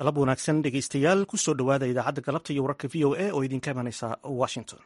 galab wanaagsan dhegeystayaal kusoo dhowaada idaacadda galabta iyo wararka v o a oo idinka imanaysa washington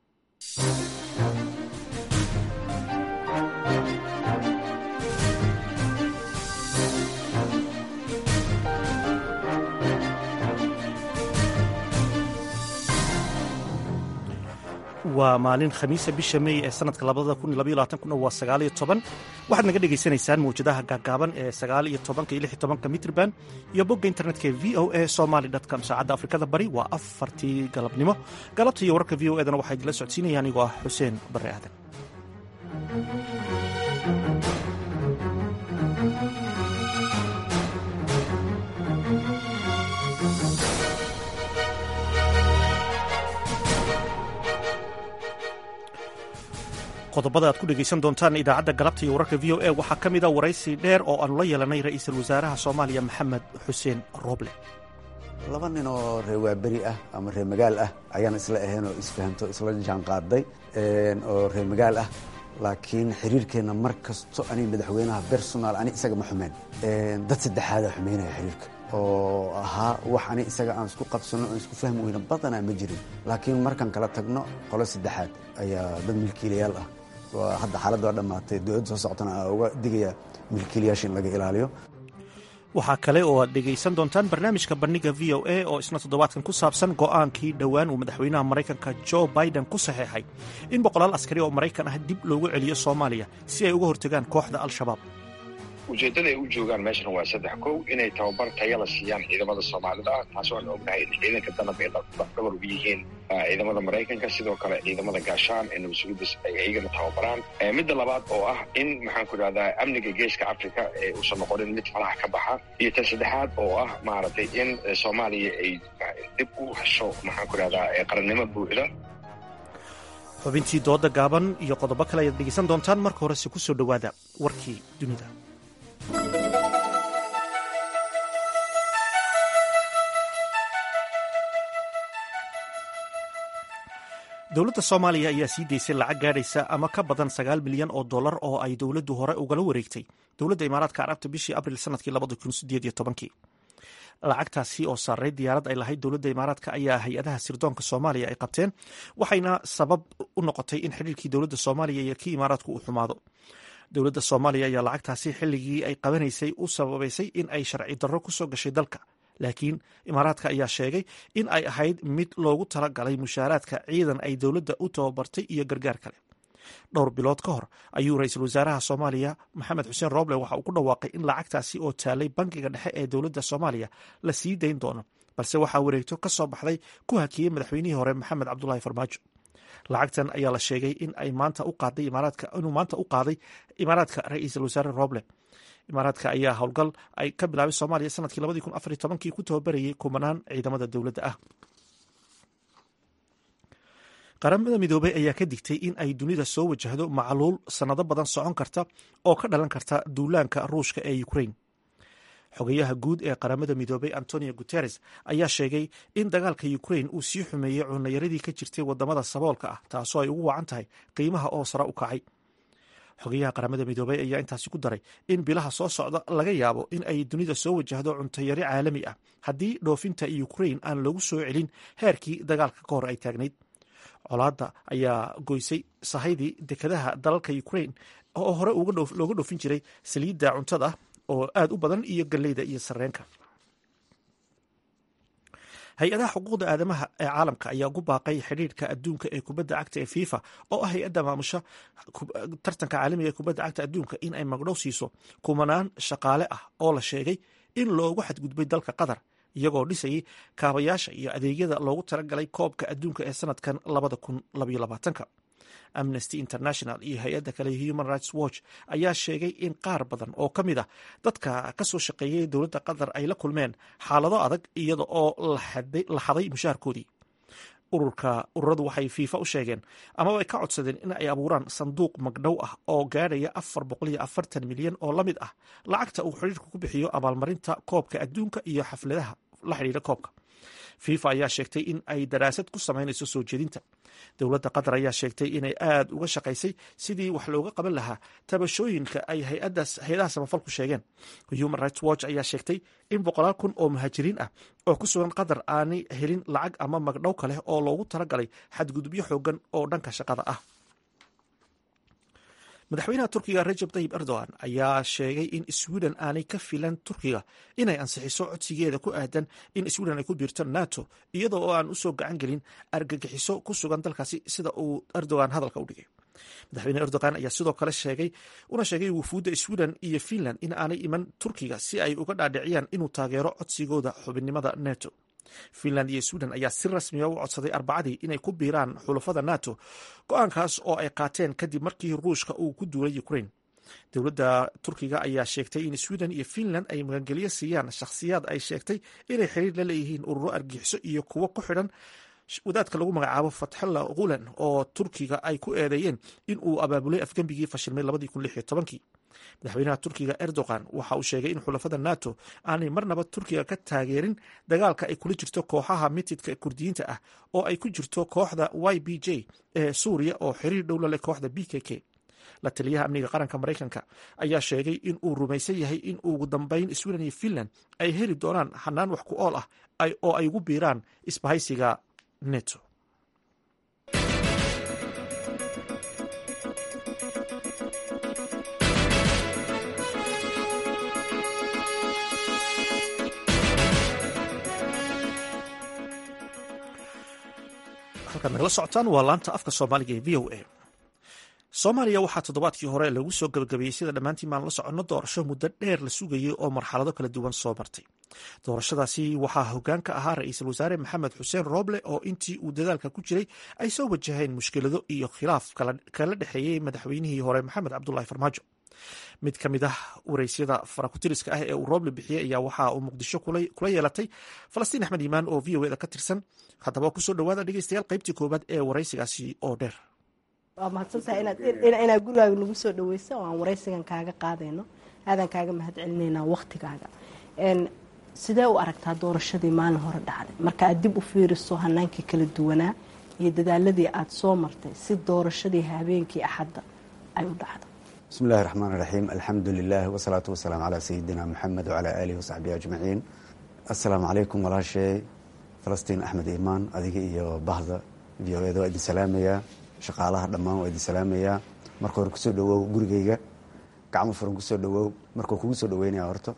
waa maalin khamiisa bisha mey ee sanadka kuna waa sagaaliyo toban waxaad naga dhagaysanaysaan mawjadaha gaagaaban ee sagaaliyo tobanka iyo lix iyo tobanka mitrban iyo bogga internetka ee v o a somaly com saacadda afrikada bari waa afartii galabnimo galabta iyo wararka v o edana waxaa idinla socodsiinaya anigoo ah xuseen barre aadan qodobada aad ku dhegaysan doontaan idaacadda galabta iyo wararka v o a waxaa ka mid a waraysi dheer oo aanu la yeelanay ra'iisul wasaaraha soomaaliya maxamed xuseen rooble laba nin oo reer waaberi ah ama reer magaal ah ayaan isla ahayn oo isfahamto isla jaan qaaday oo reer magaal ah laakiin xiriirkeenna mar kasto ani madaxweynaha bersonal ani isaga ma xumeen dad saddexaadaa xumaynaya xiriirka oo ahaa wax ani isaga aan isku qabsano aan isku fahmi weyno badanaa ma jirin laakiin markaan kala tagno qolo saddexaad ayaa dad milkiilayaal ah hadda xaaladda waa dhammaatay dowladda soo socotana aa uga digaya milkiilayaasha in laga ilaaliyo waxaa kale oo aad dhegaysan doontaan barnaamijka bandhiga v o a oo isna toddobaadkan ku saabsan go'aankii dhowaan uu madaxweynaha maraykanka jo biden ku saxeexay in boqolaal askari oo maraykan ah dib loogu celiyo soomaaliya si ay uga hortagaan kooxda al-shabaab ujeeddada ay u joogaan meeshan waa saddex kow inay tababar tayala siiyaan ciidamada soomaalida ah taas waan ognahay in ciidanka danab ay dhabar ugu yihiin ciidamada maraykanka sidoo kale ciidamada gaashaan ee nabadsugidas ay iyagana tababaraan midda labaad oo ah in maxaan ku idhahdaa amniga geeska africa ee uusan noqonin mid falaha ka baxa iyo tan saddexaad oo ah maaragtay in soomaaliya ay dib u hesho maxaan ku idhahdaa qarannimo buuxda xubintii dooda gaaban iyo qodobo kale ayaad dhegaysan doontaan marka horese ku soo dhowaada warkii dunida dowladda soomaaliya ayaa sii daysay lacag gaadhaysa ama ka badan sagaal milyan oo dollar oo ay dowladdu hore ugala wareegtay dowladda imaaraadka carabta bishii abril sanadkii labadakunsieedyotobankii lacagtaasi oo saaray diyaarad ay lahayd dowladda imaaraadka ayaa hay-adaha sirdoonka soomaaliya ay qabteen waxayna sabab u noqotay in xidhiirkii dowladda soomaaliya iyo kii imaaraadku uu xumaado dowladda soomaaliya ayaa lacagtaasi xilligii ay qabanaysay u sababaysay in ay sharci darro ku soo gashay dalka laakiin imaaraadka ayaa sheegay in ay ahayd mid loogu talagalay mushaaraadka ciidan ay dowladda u tababartay iyo gargaar kale dhowr bilood ka hor ayuu ra-iisul wasaaraha soomaaliya maxamed xuseen rooble waxa uu ku dhawaaqay in lacagtaasi oo taalay bankiga dhexe ee dowladda soomaaliya la sii dayn doono balse waxaa wareegto ka soo baxday ku hakiyey madaxweynihii hore maxamed cabdulaahi farmaajo lacagtan ayaa la sheegay in ay maanta u qaaday imaaraadka inuu maanta u qaaday imaaraadka ra-iisul wasaare rooble imaaraadka ayaa howlgal ay ka bilaabay soomaaliya sanadkii labadii kun afar iyo tobankii ku tababarayay kumanaan ciidamada dowladda ah qaramada midoobey ayaa ka digtay in ay dunida soo wajahdo macluul sannado badan socon karta oo ka dhalan karta duulaanka ruushka ee ukrain xogayaha guud ee qaramada midoobey antonio guteres ayaa sheegay in dagaalka ukrain uu sii xumeeyey cunayaradii ka jirtay wadamada saboolka ah taasoo ay ugu wacan tahay qiimaha oo sare u kacay xogayaha qaramada midoobey ayaa intaasi ku daray in bilaha soo socda laga yaabo in ay dunida soo wajahdo cuntayari caalami ah haddii dhoofinta ukrain aan lagu soo celin heerkii dagaalka ka hor ay taagnayd colaadda ayaa goysay sahaydii dekadaha dalalka ukrain oo hore looga dhoofin jiray saliidda cuntada oo aad u badan iyo galleyda iyo sarreenka hay-adaha xuquuqda aadamaha ee caalamka ayaa ugu baaqay xidhiirka adduunka ee kubadda cagta ee fifa oo ah hay-adda maamusha tartanka caalamiga ee kubadda cagta adduunka in ay magdhow siiso kumanaan shaqaale ah oo la sheegay in loogu xadgudbay dalka qatar iyagoo dhisayay kaabayaasha iyo adeegyada loogu talagalay koobka adduunka ee sanadkan labada kun labaiyo labaatanka amnesty international iyo hay-adda kale human rights watch ayaa sheegay in qaar badan oo ka mid ah dadka ka soo shaqeeyay dowladda qatar ay la kulmeen xaalado adag iyada oo la xaday mushaharkoodii ururka ururadu waxay fiifa u sheegeen amaba ay ka codsadeen in ay abuuraan sanduuq magdhow ah oo gaadhaya afar boqol iyo afartan milyan oo la mid ah lacagta uu xidhiirku ku bixiyo abaalmarinta koobka adduunka iyo xafladaha la xidhiira koobka fifa ayaa sheegtay in ay daraasad ku samaynayso soo jeedinta dowladda qatar ayaa sheegtay inay aada uga shaqaysay sidii wax looga qaban lahaa tabashooyinka ay hay-adaha samafalku sheegeen human rights watch ayaa sheegtay in boqolaal kun oo muhaajiriin ah oo ku sugan qatar aanay helin lacag ama magdhow kaleh oo loogu talagalay xadgudubyo xoogan oo dhanka shaqada ah madaxweynaha turkiga rajab tayib erdogan ayaa sheegay in sweden aanay ka filan turkiga inay ansixiso codsigeeda ku aadan in sweden ay ku biirto nato iyada oo aan usoo gacan gelin argagixiso ku sugan dalkaasi sida uu erdogan hadalka u dhigay madaxweyne erdogan ayaa sidoo kale sheegay una sheegay wufuudda sweden iyo finland in aanay iman turkiga si ay uga dhaadhiciyaan inuu taageero codsigooda xubinnimada nato finland iyo sweden ayaa si rasmiya u codsaday arbacadii inay ku biiraan xulafada nato go-aankaas oo ay qaateen kadib markii ruushka uu ku duulay ukraine dowladda turkiga ayaa sheegtay in sweden iyo finland ay magangelyo siiyaan shakhsiyaad ay sheegtay inay xiriir la leeyihiin ururo argixiso iyo kuwo ku xidhan wadaadka lagu magacaabo fatxulla gulen oo turkiga ay ku eedeeyeen in uu abaabulay afgembigii fashilmay madaxweynaha turkiga erdogan waxa uu sheegay in xulafada nato aanay marnaba turkiga ka taageerin dagaalka ay kula jirto kooxaha mitidka kurdiyiinta ah oo ay ku jirto kooxda y b j ee suuriya oo xiriir dhow la leh kooxda b k k la taliyaha amniga qaranka maraykanka ayaa sheegay in uu rumaysan yahay in ugu dambeyn sweden iyo finland ay heli doonaan xanaan wax ku ool ah oo ay ugu biiraan isbahaysiga neto halkaad nagala socotaan waa laanta afka soomaaliga ee v o a soomaaliya waxaa toddobaadkii hore lagu soo gabagabeeyey sida dhammaantiin maan la soconno doorasho muddo dheer la sugayey oo marxalado kala duwan soo martay doorashadaasi waxaa hoggaan ka ahaa ra-iisul wasaare maxamed xuseen rooble oo intii uu dadaalka ku jiray ay soo wajaheen mushkilado iyo khilaaf kala dhexeeyey madaxweynihii hore maxamed cabdulahi farmaajo mid ka mid ah wareysyada farakutiriska ah ee uu rooble bixiyey ayaa waxa uu muqdisho kula yeelatay falastiin axmed iimaan oo v o eda ka tirsan haddaba kusoo dhawaada dhegeystayaal qaybtii koowaad ee waraysigaasi oo dheer waa mahadsantahay inaad gurigaaga nagu soo dhaweysa oo aan waraysigan kaaga qaadayno aadaan kaaga mahad celinayna waktigaaga sidee u aragtaa doorashadii maalin hore dhacday marka aad dib u fiiriso hanaankii kala duwanaa iyo dadaaladii aada soo martay si doorashadii habeenkii axadda ay u dhacdo bismi illahi raxmaan raxiim alxamdu lilah wasalaatu wasalaamu calaa sayidina moxamed wacalaa aalihi wasaxbihi ajmaciin assalaamu calaykum walaashay falastiin axmed iimaan adiga iyo bahda v o eda waa idin salaamayaa shaqaalaha dhammaan waa idin salaamayaa marka hore kusoo dhawow gurigeyga gacmo furan kusoo dhawow markuu kugu soo dhaweynaya horta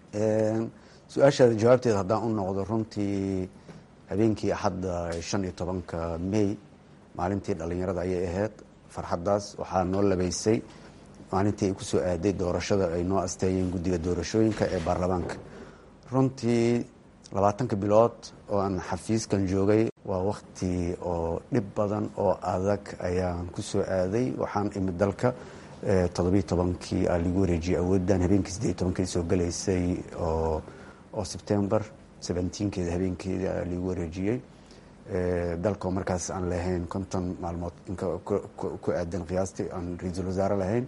su-aashaada jawaabteeda haddaan u noqdo runtii habeenkii axadda shan iyo tobanka may maalintii dhallinyarada ayay ahayd farxaddaas waxaa noo labeysay maalintii ay kusoo aaday doorashada ay noo asteeyeen guddiga doorashooyinka ee baarlamaanka runtii labaatanka bilood oo aan xafiiskan joogay waa wakti oo dhib badan oo adag ayaan kusoo aaday waxaan imid dalka toddobiyo tobankii aa lagu wareejiyey awooddan habeenkii siddeed tobankii soo galaysay oo oo sebtembar seventeenkeeda habeenkeeda aa lagu wareejiyey dalkoo markaas aan lahayn konton maalmood ku aadan qiyaastii aan ra-iisul wasaare lahayn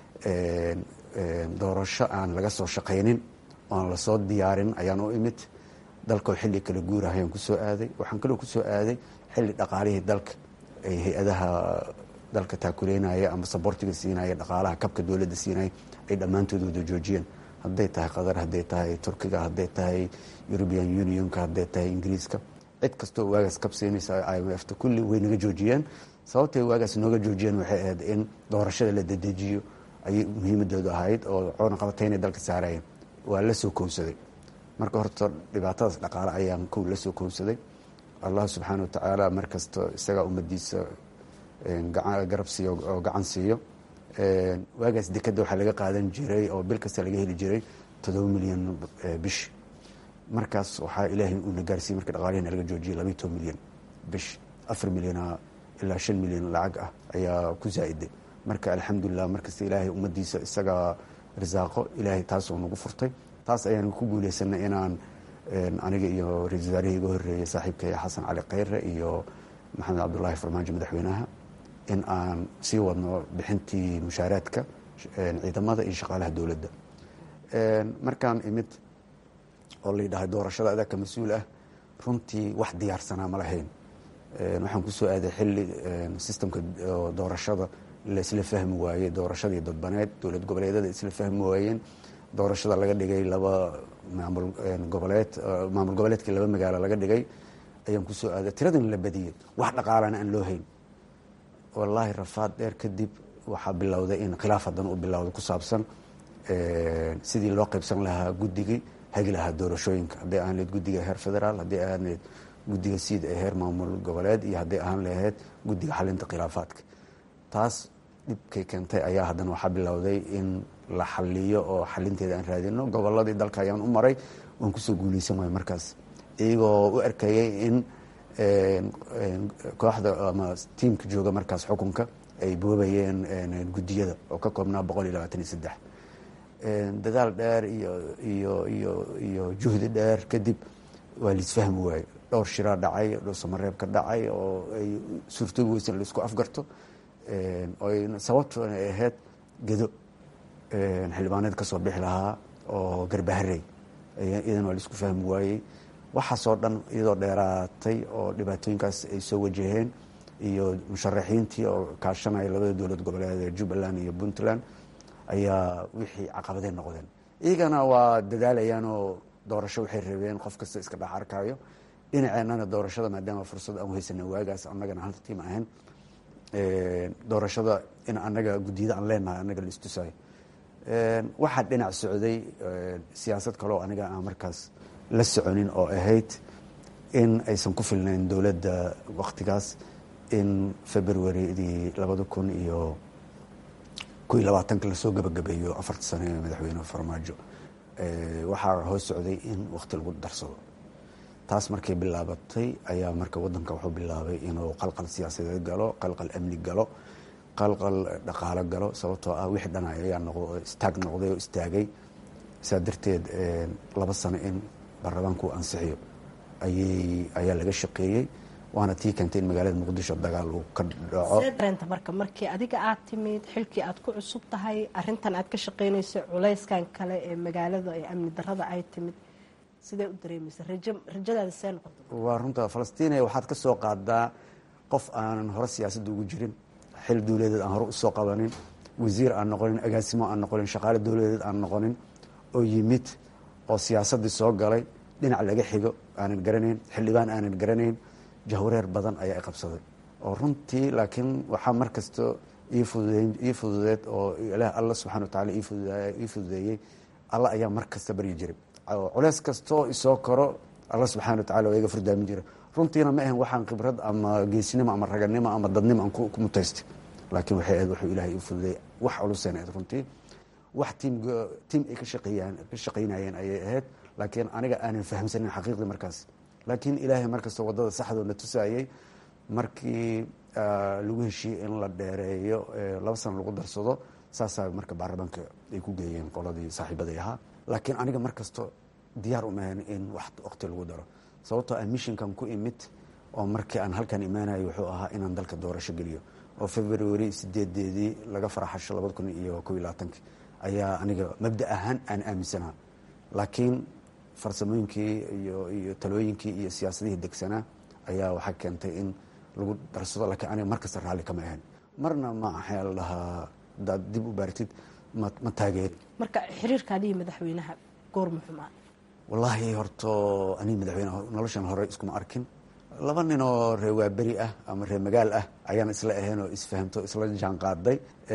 doorasho aan laga soo shaqaynin oan lasoo diyaarin ayaan u imid dalkoo xilli kala guurahayaan kusoo aaday waxaan kaloo kusoo aaday xilli dhaqaalihii dalka ay hay-adaha dalka taakuleynaya ama sabortiga siinaya dhaqaalaha kabka dowladda siinaya ay dhammaantood wada joojiyeen hadday tahay qatar hadday tahay turkiga hadday tahay european unionka hadday tahay ingiriiska cid kastoo waagaas kab siinaysa i m fta kulli way naga joojiyeen sababtay waagaas nooga joojiyeen waxay ahayd in doorashada la dedejiyo ayay muhiimadoodu ahayd oo coonaqabatayna dalka saarayeen waa la soo kowsaday marka horta dhibaatadaas dhaqaale ayaan kow la soo kowsaday allah subxaana watacaala markasta isagaa ummadiisa garab siiyo oo gacan siiyo waagaas dekadda waxaa laga qaadan jiray oo bil kasta laga heli jiray toddoba milyan bish markaas waxaa ilaahay uuna gaarsiiyey marka dhaqaalihina laga joojiyay labayo toban milyan bish afar milyana ilaa shan milyan lacag ah ayaa ku zaa-iday marka alxamdulilah markasta ilaahay ummadiisa isagaa risaaqo ilaahay taasoo nagu furtay taas ayaan ku guuleysanay inaan aniga iyo ra-isul wasaarihii iga horreeyey saaxiibkay xasan cali kheyre iyo maxamed cabdulaahi farmaajo madaxweynaha in aan sii wadno bixintii mushaaraadka ciidamada iyo shaqaalaha dowladda markaan imid oo la yidhahay doorashada adaa ka mas-uul ah runtii wax diyaarsanaa ma lahayn waxaan kusoo aaday xilli sistamka doorashada la isla fahmi waayey doorashadii dadbaneed dowlad goboleedyada isla fahmi waayeen doorashada laga dhigay laba maamul goboleed maamul goboleedkii laba magaalo laga dhigay ayaan kusoo aaday tiradan la badiyey wax dhaqaalana aan loo hayn wallaahi rafaad dheer kadib waxaa bilowday in khilaaf haddana u bilowda ku saabsan sidii loo qaybsan lahaa guddigii hagi lahaa doorashooyinka hadday ahaan lahayd guddiga heer federaal hadday ahaan lahayd guddiga siid ee heer maamul goboleed iyo hadday ahaan lahayd guddiga xalinta khilaafaadka taas dhibkay keentay ayaa haddana waxaa bilowday in la xaliyo oo xalinteeda aan raadino goboladii dalka ayaan u maray waan kusoo guuleysan waaya markaas iyagoo u arkayay in kooxda ama tiimka jooga markaas xukunka ay boobayeen guddiyada oo ka koobnaa boqol iyo labaatan iyo saddex dadaal dheer iyo iyo iyo iyo juhdi dheer kadib waa laisfahmi waaye dhowr shiraa dhacay dhowr samareeb ka dhacay oo ay suurtoobi weysan laisku afgarto oy sababtoona ay ahayd gedo xildhibaaneed ka soo bixi lahaa oo garbaharey iyadan waa laisku fahmi waayey waxaasoo dhan iyadoo dheeraatay oo dhibaatooyinkaas ay soo wajaheen iyo musharaxiintii oo kaashanaya labada dowlad goboleed ee jubbaland iyo puntland ayaa wixii caqabadey noqdeen iyagana waa dadaalayaan oo doorasho waxay rabeen qof kasta iska dhex arkaayo dhinaceennana doorashada maadaama fursad aan uhaysana waagaas annagana hal tiim ahayn doorashada in annaga guddiyada aan leenahay annaga la istusaayo waxaa dhinac socday siyaasad kaleo aniga aan markaas la soconin oo ahayd in aysan ku filnayn dowladda waktigaas in februaridii labada kun iyo ko iyo labaatanka lasoo gabagabeeyo afarta sano ee madaxweyne farmaajo waxaa hoos socday in wakti lagu darsado taas markay bilaabatay ayaa marka wadanka wuxuu bilaabay inuu qalqal siyaasadeed galo qalqal amni galo qalqal dhaqaalo galo sababtoo ah wixii dhan ayaa noqdo istaag noqday oo istaagay saa darteed laba sano in baarlamaanku ansixiyo ayay ayaa laga shaqeeyey waana tii keentay in magaalada muqdisho dagaal uu ka dhaco dareenta marka markii adiga aad timid xilkii aad ku cusub tahay arintan aad ka shaqeynayso culayskan kale ee magaalada ee amni darada ay timid sidee u dareemaysa rajo rajadaada see noqota waa runta falastiina waxaad ka soo qaadaa qof aanan hore siyaasadda ugu jirin xil dowladeed aan hore usoo qabanin wasiir aan noqonin agaasimo aan noqonin shaqaale dowladeed aan noqonin oo yimid oo siyaasaddii soo galay dhinac laga xigo aanan garanayn xildhibaan aanan garanayn jahwareer badan ayaa i qabsaday oo runtii laakiin waxaa mar kasto ii fududeed oo ilaah alla subxana wa tacala ii fududeeyey alla ayaa mar kasta baryi jiray culeys kastoo isoo koro alla subxana wa tacala waa iga furdaamin jira runtiina ma ahan waxaan khibrad ama geesinimo ama raganimo ama dadnimo aan ku mutaystay laakiin waxay ahayd wuxuu ilaahay ii fududeeyey wax culuseen ahayd runtii wax tiim tiim ay ka shaqeeyaan ka shaqaynayeen ayay ahayd laakiin aniga aanan fahamsanin xaqiiqdii markaas laakiin ilaahay markasta wadada saxdoo na tusaayey markii lagu heshiiyey in la dheereeyo laba sano lagu darsado saasaa marka baarlamaanka ay ku geeyeen qoladii saaxiibaday ahaa laakiin aniga markasto diyaar umahan in wax waqti lagu daro sababtoo ah mishinkan ku imid oo markii aan halkan imaanayo wuxuu ahaa inaan dalka doorasho geliyo oo february sideedeedii laga faraxasho labada kun iyo kob iyo labaatanki ayaa aniga mabda ahaan aan aaminsanaa laakiin farsamooyinkii iyo iyo talooyinkii iyo siyaasadihii degsanaa ayaa waxaa keentay in lagu darsado laakiin aniga mar kasta raalli kama ahayn marna ma axaa la dhahaa hadaad dib u baaratid ma ma taageeri marka xiriirkaadihi madaxweynaha goorma xumaa wallaahi horto aniga madaxweyne noloshan hore iskuma arkin laba nin oo ree waaberi ah ama ree magaal ah ayaan isla ahayn oo isfahamto isla jaan qaaday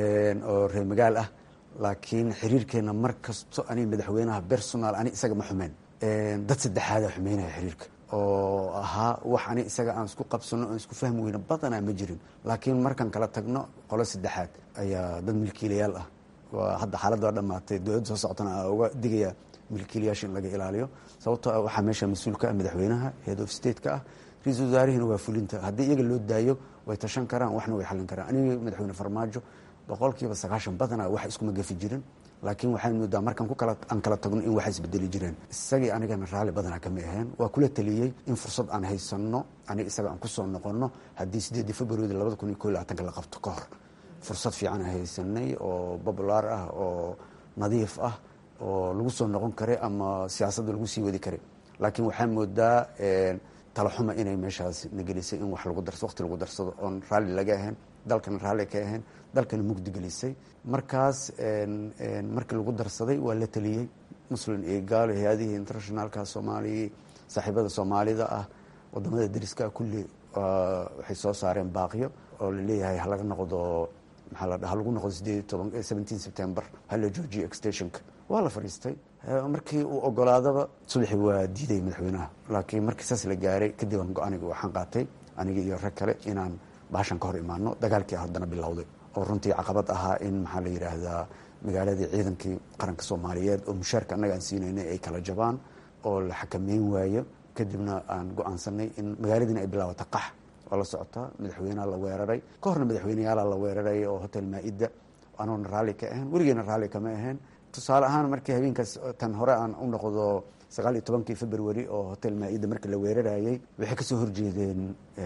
oo ree magaal ah laakiin xiriirkeena mar kasto aniga madaxweynaha personal ani isaga ma xumeen dad saddexaada xumeynaya xiriirka oo ahaa wax ani isaga aan isku qabsano aan isku fahmi weyno badanaa ma jirin laakiin markaan kala tagno qolo saddexaad ayaa dad milkiilayaal ah waa hadda xaaladda waa dhamaatay dowladda soo socotana aa uga digaya milkiilayaasha in laga ilaaliyo sababtoo ah waxaa meesha mas-uulka ah madaxweynaha head of state-ka ah ra-iisul wasaarihina waa fulinta haddii iyaga loo daayo way tashan karaan waxna way xallin karaan aniga madaxweyne farmaajo boqolkiiba sagaashan badanaa wax iskuma gafi jirin laakiin waxaan moodaa markaan ku kala aan kala tagno in waxa isbedeli jireen isagii anigana raalli badanaa kama aheen waa kula taliyey in fursad aan haysanno aniga isaga aan kusoo noqonno haddii sideedii february labada kun iyo ko iyo labaatanka la qabto ka hor fursad fiican aan haysanay oo populaar ah oo nadiif ah oo lagu soo noqon kara ama siyaasadda lagu sii wadi kara laakiin waxaa moodaa talaxuma inay meeshaas nagelisay in wax lagu darso waqti lagu darsado oon raalli laga ahayn dalkana raalli ka ahayn dalkana mugdi gelisay markaas markii lagu darsaday waa la teliyey muslim iyo gaalo hay-adihii internationaalka soomaaliya saaxiibada soomaalida ah wadamada dariska kulli waxay soo saareen baaqyo oo laleeyahay halaga noqdo maxaa la ha lagu noqdo sideed iyo toban seventeen september hala joojiyo extensionka waa la fadhiistay markii uu ogolaadaba subaxii waa diiday madaxweynaha laakiin markii saas la gaaray kadib aan go-aaniga waxaan qaatay aniga iyo rag kale inaan baashan ka hor imaano dagaalkii haddana bilowday oo runtii caqabad ahaa in maxaa la yidhaahdaa magaaladii ciidankii qaranka soomaaliyeed oo mushaarka annaga aan siinaynay ay kala jabaan oo la xakameyn waayo kadibna aan go-aansanay in magaaladiina ay bilaabata qax waa la socotaa madaxweyneha la weeraray ka horna madaxweyneyaala la weeraray oo hotel maa-ida anoona raalli ka ahayn weligeena raalli kama ahayn tusaale ahaan markii habeenkaas tan hore aan u noqdo sagaal iyo tobankii february oo hotel maa-ida markii la weerarayay waxay kasoo horjeedeen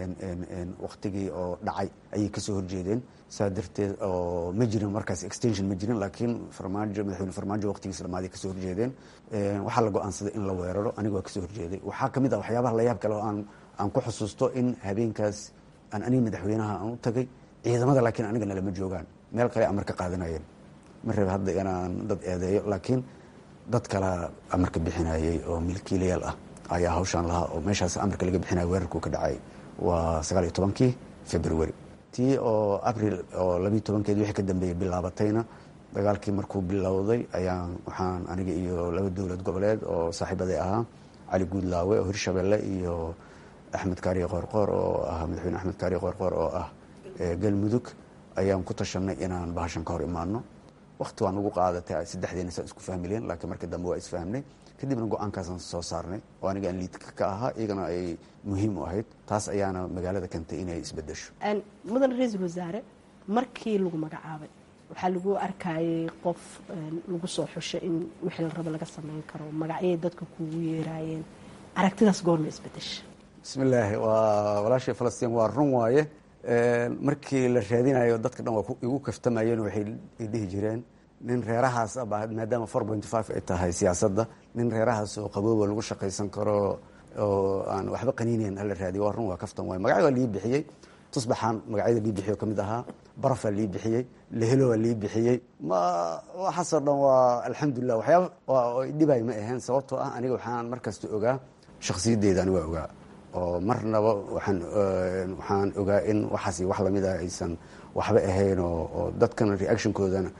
waktigii oo dhacay ayay kasoo horjeedeen saa darteed oo ma jirin markaas extension ma jirin laakiin farmaajo madaxweyne farmaajo waqtigiisa dhamaaday kasoo horjeedeen waxaa la go-aansaday in la weeraro aniga waa kasoo horjeeday waxaa kamid ah waxyaabaha layaab kale oo aan aan ku xusuusto in habeenkaas aan aniga madaxweynaha aan u tagay ciidamada laakiin anigana lama joogaan meel kale amar ka qaadanayeen ma raba hadda inaan dad eedeeyo laakiin dad kale amarka bixinayay oo milkiilayaal ah ayaa hawshaan lahaa oo meeshaas amarka laga bixinaya weerarkuu ka dhacay waa sagaal iyo tobankii february tii oo abril oo labiiyo tobankeed wixii ka dambeeyey bilaabatayna dagaalkii markuu bilowday ayaan waxaan aniga iyo laba dowlad goboleed oo saaxiibaday ahaa cali guudlaawe oo hirshabelle iyo axmed kaariye qoorqoor oo ah madaxweyne axmed kaariye qoorqoor oo ah galmudug ayaan ku tashanay inaan bahashan ka hor imaano wakti waan ugu qaadatay saddexdeena saan isku fahmileen laakiin markii dambe waa isfahmnay kadibna go-aankaasaan soo saarnay oo aniga aan liidka ka ahaa iyagana ay muhiim u ahayd taas ayaana magaalada keentay inay isbedesho mudan ra-iisul wasaare markii lagu magacaabay waxaa lagu arkayay qof lagu soo xushay in wixii la rabo laga sameyn karo magacyay dadka kuugu yeeraayeen aragtidaas goorma isbedesha bismillaahi waa walaashii falastiin waa run waaye markii la raadinayo dadka dhan waa igu kaftamayeen waxay dhihi jireen nin reerahaas aba maadaama four point five ay tahay siyaasadda nin reerahaas oo qabooba lagu shaqaysan karo oo aan waxba qaniineyn hala raadiyo waa run waa kaftan waay magacyo waa lii bixiyey tusbaxaan magacyada lii bixiyo ka mid ahaa barafaa lii bixiyey lehelo waa lii bixiyey ma waxaasoo dhan waa alxamdulilah waxyaaba dhibay ma ahayn sababtoo ah aniga waxaan markasta ogaa shakhsiyaddeeda ani waa ogaa oo marnaba waxaan waxaan ogaa in waxaas wax lamid ah aysan waxba ahayn oo dadkana reactionkoodana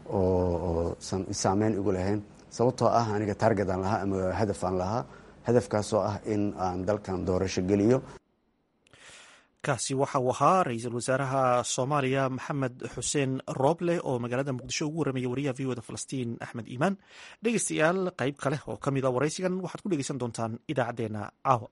oo san saameyn igu lahayn sababtoo ah aniga target aan lahaa ama hadaf aan lahaa hadafkaasoo ah in aan dalkan doorasho geliyo kaasi waxa uu ahaa ra-iisul wasaaraha soomaaliya maxamed xuseen rooble oo magaalada muqdisho ugu warramaya wariyaha v oda falastiin axmed iimaan dhegeystayaal qayb kale oo ka mid a waraysigan waxaad ku dhegeysan doontaan idaacaddeenna caawa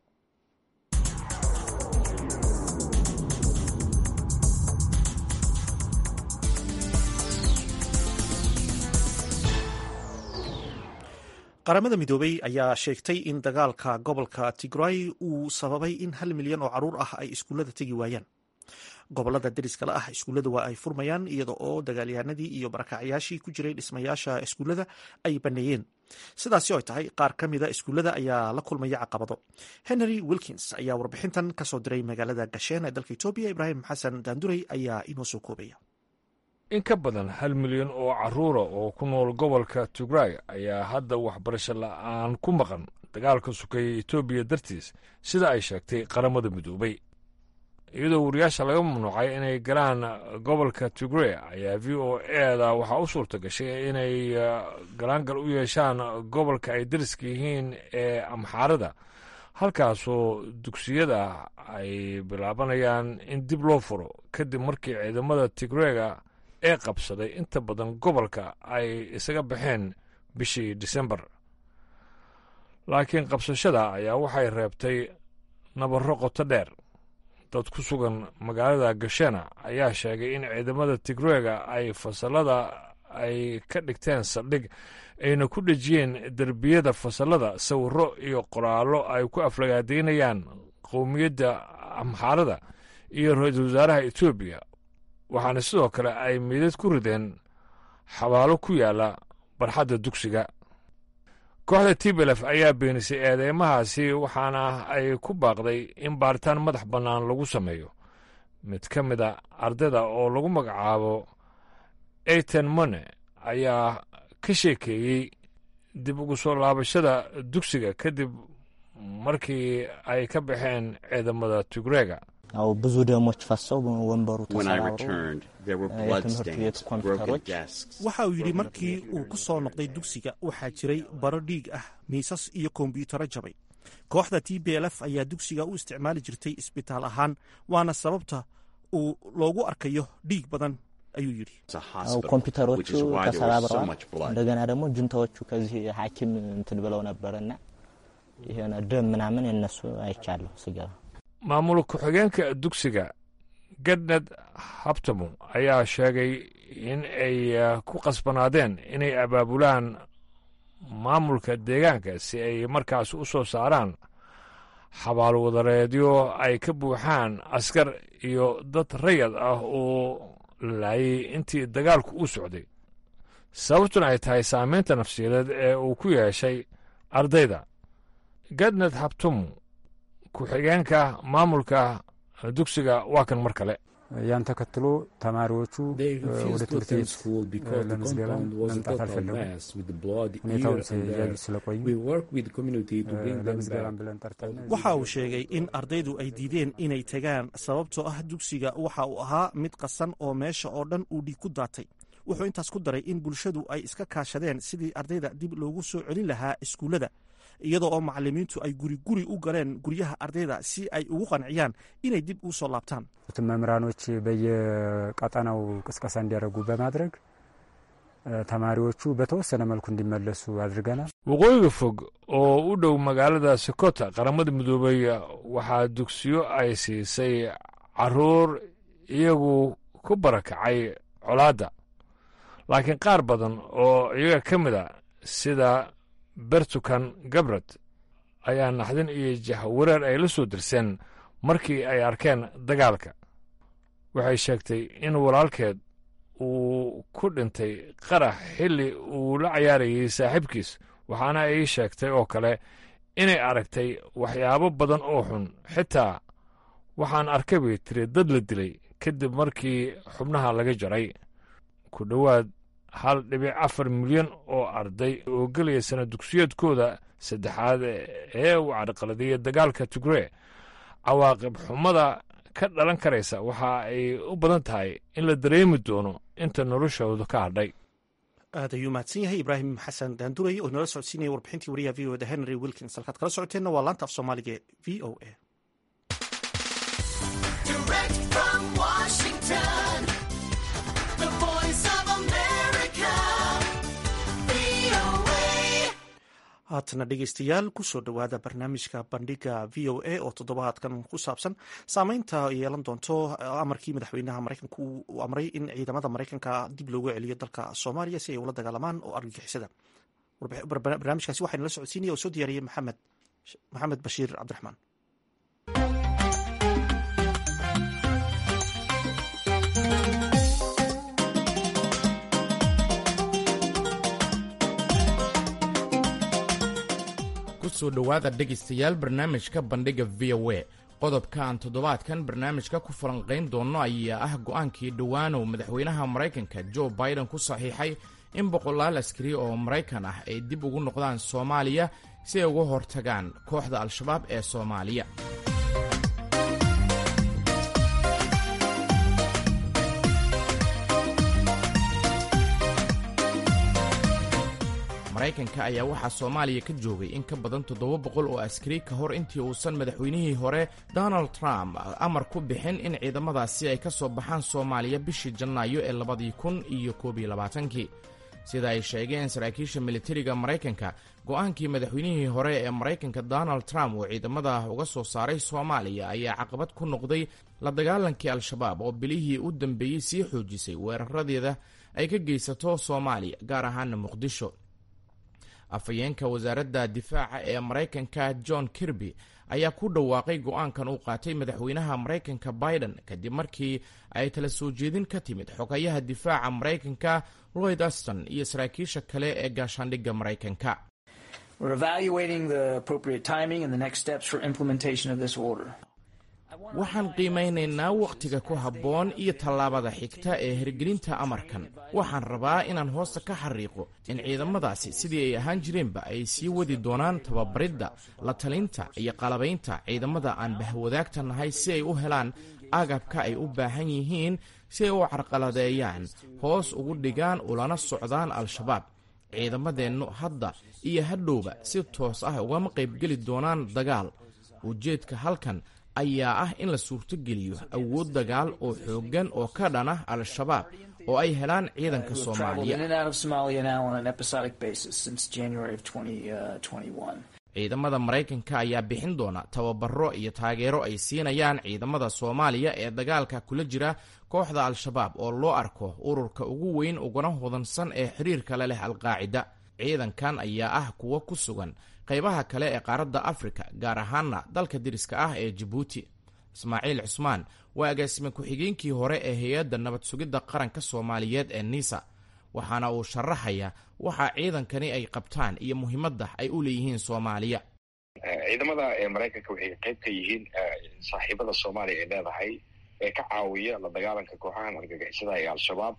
qaramada midoobey ayaa sheegtay in dagaalka gobolka tigray uu sababay in hal milyan oo caruur ah ay iskuullada tegi waayaan gobolada deriskale ah iskuullada waa ay furmayaan iyada oo dagaalyahanadii iyo barakacyaashii ku jiray dhismayaasha iskuullada ay baneeyeen sidaasi oo ay tahay qaar ka mida iskuullada ayaa la kulmaya caqabado henry wilkins ayaa warbixintan kasoo diray magaalada gasheen ee dalka etoobiya ibraahim xasan daanduray ayaa inoo soo koobaya in ka badan hal milyan oo carruura oo ku nool gobolka tigray ayaa hadda waxbarasho la'aan ku maqan dagaalka sukeeya etoobiya dartiis sida ay sheegtay qaramada midoobay iyadoo wariyaasha laga mamnuucay inay galaan gobolka tigray ayaa v o eda waxaa u suurta gashay inay galaangal u yeeshaan gobolka ay dariska yihiin ee amxaarada halkaasoo dugsiyada ay bilaabanayaan in dib loo furo kadib markii ciidamada tigreyga ee qabsaday inta badan gobolka ay isaga baxeen bishii disembar laakiin qabsashada ayaa waxay reebtay nabarro qoto dheer dad ku sugan magaalada gashena ayaa sheegay in ciidamada tigreega ay fasalada ay ka dhigteen saldhig ayna ku dhejiyeen derbiyada fasalada sawirro iyo qoraallo ay ku aflagaadaynayaan qowmiyadda amxaarada iyo ra-iisul wasaaraha etoobiya waxaana sidoo kale ay meydad ku rideen xabaalo ku yaalla barxadda dugsiga kooxda tblf ayaa beenisay eedeymahaasi waxaana ay ku baaqday in baaritaan madax bannaan lagu sameeyo mid ka mid a ardayda oo lagu magacaabo eyten mone ayaa ka sheekeeyey dib ugu soo laabashada dugsiga kadib markii ay ka baxeen ciidamada tigreega ብዙ ደሞች ፈሰው ወንበሩ ተሰባብሮ የትምህርት ቤት ኮምፒውተሮች waxa uu yidhi markii uu ku soo noqday dugsiga waxaa jiray baro dhiig ah miisas iyo kombiyuutaro jabay kooxda t b l f ayaa dugsiga u isticmaali jirtay isbitaal ahaan waana sababta uu loogu arkayo dhiig badan ayuu yidhi ኮምፒውተሮቹ ተሰባብረዋል። እንደገና ደግሞ ጁንታዎቹ ከዚህ ሐኪም እንትን ብለው ነበርና የሆነ ደም ምናምን የነሱ አይቻለሁ ስገባ maamul ku-xigeenka dugsiga gadned habtamo ayaa sheegay in ay ku qasbanaadeen inay abaabulaan maamulka deegaanka si ay markaas u soo saaraan xabaalwadareedyo ay ka buuxaan askar iyo dad rayad ah oo laayay intii dagaalku u socday sababtuna ay tahay saameynta nafsiyadeed ee uu ku yeeshay ardayda gadned habtamo ku-xigeenka maamulka dugsiga waa kan mar kale ያን ተከትሎ ተማሪዎቹ ወደ ትምህርት ቤት ለምዝገባ መምጣት አልፈለጉም። ሁኔታውን ሲያዩ ስለቆዩ ለምዝገባም ብለን ጠርተን waxa uu sheegay in ardaydu ay diideen inay tegaan sababtoo ah dugsiga waxa uu ahaa mid qasan oo meesha oo dhan uu dhiig ku daatay wuxuu intaas ku daray in bulshadu ay iska kaashadeen sidii ardayda dib loogu soo celin lahaa iskuullada iyadoo oo macallimiintu ay guri guri u galeen guryaha ardayda si ay ugu qanciyaan inay dib u soo laabtaan መምህራኖች በየቀጠናው ቅስቀሳ እንዲያደርጉ በማድረግ ተማሪዎቹ በተወሰነ መልኩ እንዲመለሱ አድርገናል። waqooyiga fog oo u dhow magaalada sokota qaramada midoobay waxaa dugsiyo ay siisay caruur iyagu ku barakacay colaadda laakiin qaar badan oo iyaga ka mid a sida bertukan gabrad ayaa naxdin iyo jahwareer ay la soo dirseen markii ay arkeen dagaalka waxay sheegtay in walaalkeed uu ku dhintay qarax xilli uu la cayaarayay saaxiibkiis waxaana ay sheegtay oo kale inay aragtay waxyaabo badan oo xun xitaa waxaan arkay bay tiri dad la dilay kadib markii xubnaha laga jaray ku dhowaad hal dhibic afar milyan oo arday oo gelaya sana dugsiyeedkooda saddexaad ee uu carqaladeeyey dagaalka tigree cawaaqib xumada ka dhalan karaysa waxa ay u badan tahay in la dareemi doono inta noloshooda ka hadhay aad ayuu mahadsan yahay ibraahim xasan daanduray oo inoola socodsiinaya warbixintii wariyaha v o da henry wilkins halkaad kala socoteenna waa laanta af soomaaliga e v o a haatana dhegeystayaal kusoo dhowaada barnaamijka bandhiga v o a oo toddobaadkan ku saabsan saameynta yeelan doonto amarkii madaxweynaha maraykanka uu amray in ciidamada maraykanka dib loogu celiyo dalka soomaaliya si ay ula dagaalamaan oo argagixisada barnaamijkaasi waxaa nala socodsiinaya oo soo diyaariyey maxamed maxamed bashiir cabdiraxmaan kusoo dhowaada dhegaystayaal barnaamijka bandhiga v o a qodobka aan toddobaadkan barnaamijka ku falanqayn doonno ayaa ah go'aankii dhowaanow madaxweynaha maraykanka jo biden ku saxiixay in boqolaal askari oo maraykan ah ay dib ugu noqdaan soomaaliya si ay uga hortagaan kooxda al-shabaab ee soomaaliya maraykanka ayaa waxaa soomaaliya ka joogay in ka badan toddoba boqol oo askari ka hor intii uusan madaxweynihii hore donald trump amar ku bixin in ciidamadaasi ay ka soo baxaan soomaaliya bishii janaayo ee labadii kun iyo koob iyo labaatankii sida ay sheegeen saraakiisha militariga maraykanka go'aankii madaxweynihii hore ee maraykanka donald trump oo ciidamada uga soo saaray soomaaliya ayaa caqabad ku noqday la dagaalankii al-shabaab oo bilihii u dambeeyey sii xoojisay weeraradeeda ay ka geysato soomaaliya gaar ahaana muqdisho afhayeenka wasaaradda difaaca ee maraykanka john kirby ayaa ku dhawaaqay go'aankan uu qaatay madaxweynaha maraykanka biden kadib markii ay tala soo jeedin ka timid xogayaha difaaca maraykanka lloyd aston iyo saraakiisha kale ee gaashaandhigga maraykanka waxaan qiimaynaynaa wakhtiga ku habboon iyo tallaabada xigta ee hirgelinta amarkan waxaan rabaa inaan hoosta ka xariiqo in ciidamadaasi sidii ay ahaan jireenba ay sii wadi doonaan tababaridda la talinta iyo qalabaynta ciidamada aan bahwadaagta nahay si ay u helaan agabka ay u baahan yihiin si ay u carqaladeeyaan hoos ugu dhigaan ulana socdaan al-shabaab ciidamadeennu hadda iyo hadhowba si toos ah ugama qaybgeli doonaan dagaal ujeedka halkan ayaa ah in la suurtogeliyo awood dagaal oo xooggan oo ka dhan ah al-shabaab oo ay helaan ciidanka soomaaliya ciidamada maraykanka ayaa bixin doona tababaro iyo taageero ay siinayaan ciidamada soomaaliya ee dagaalka kula jira kooxda al-shabaab oo loo arko ururka ugu weyn uguna hodansan ee xiriirka la leh al-qaacida ciidankan ayaa ah kuwo ku sugan qaybaha kale ee qaaradda afrika gaar ahaana dalka deriska ah ee jabuuti ismaaciil cusmaan waa agaasime ku-xigeenkii hore ee hay-adda nabad sugidda qaranka soomaaliyeed ee nisa waxaana uu sharaxaya waxa ciidankani ay qabtaan iyo muhiimadda ay u leeyihiin soomaaliya ciidamada maraykanka waxay qayb ka yihiin saaxiibada soomaaliya ay leedahay ee ka caawiya la dagaalanka kooxahan argagixisada ee al-shabaab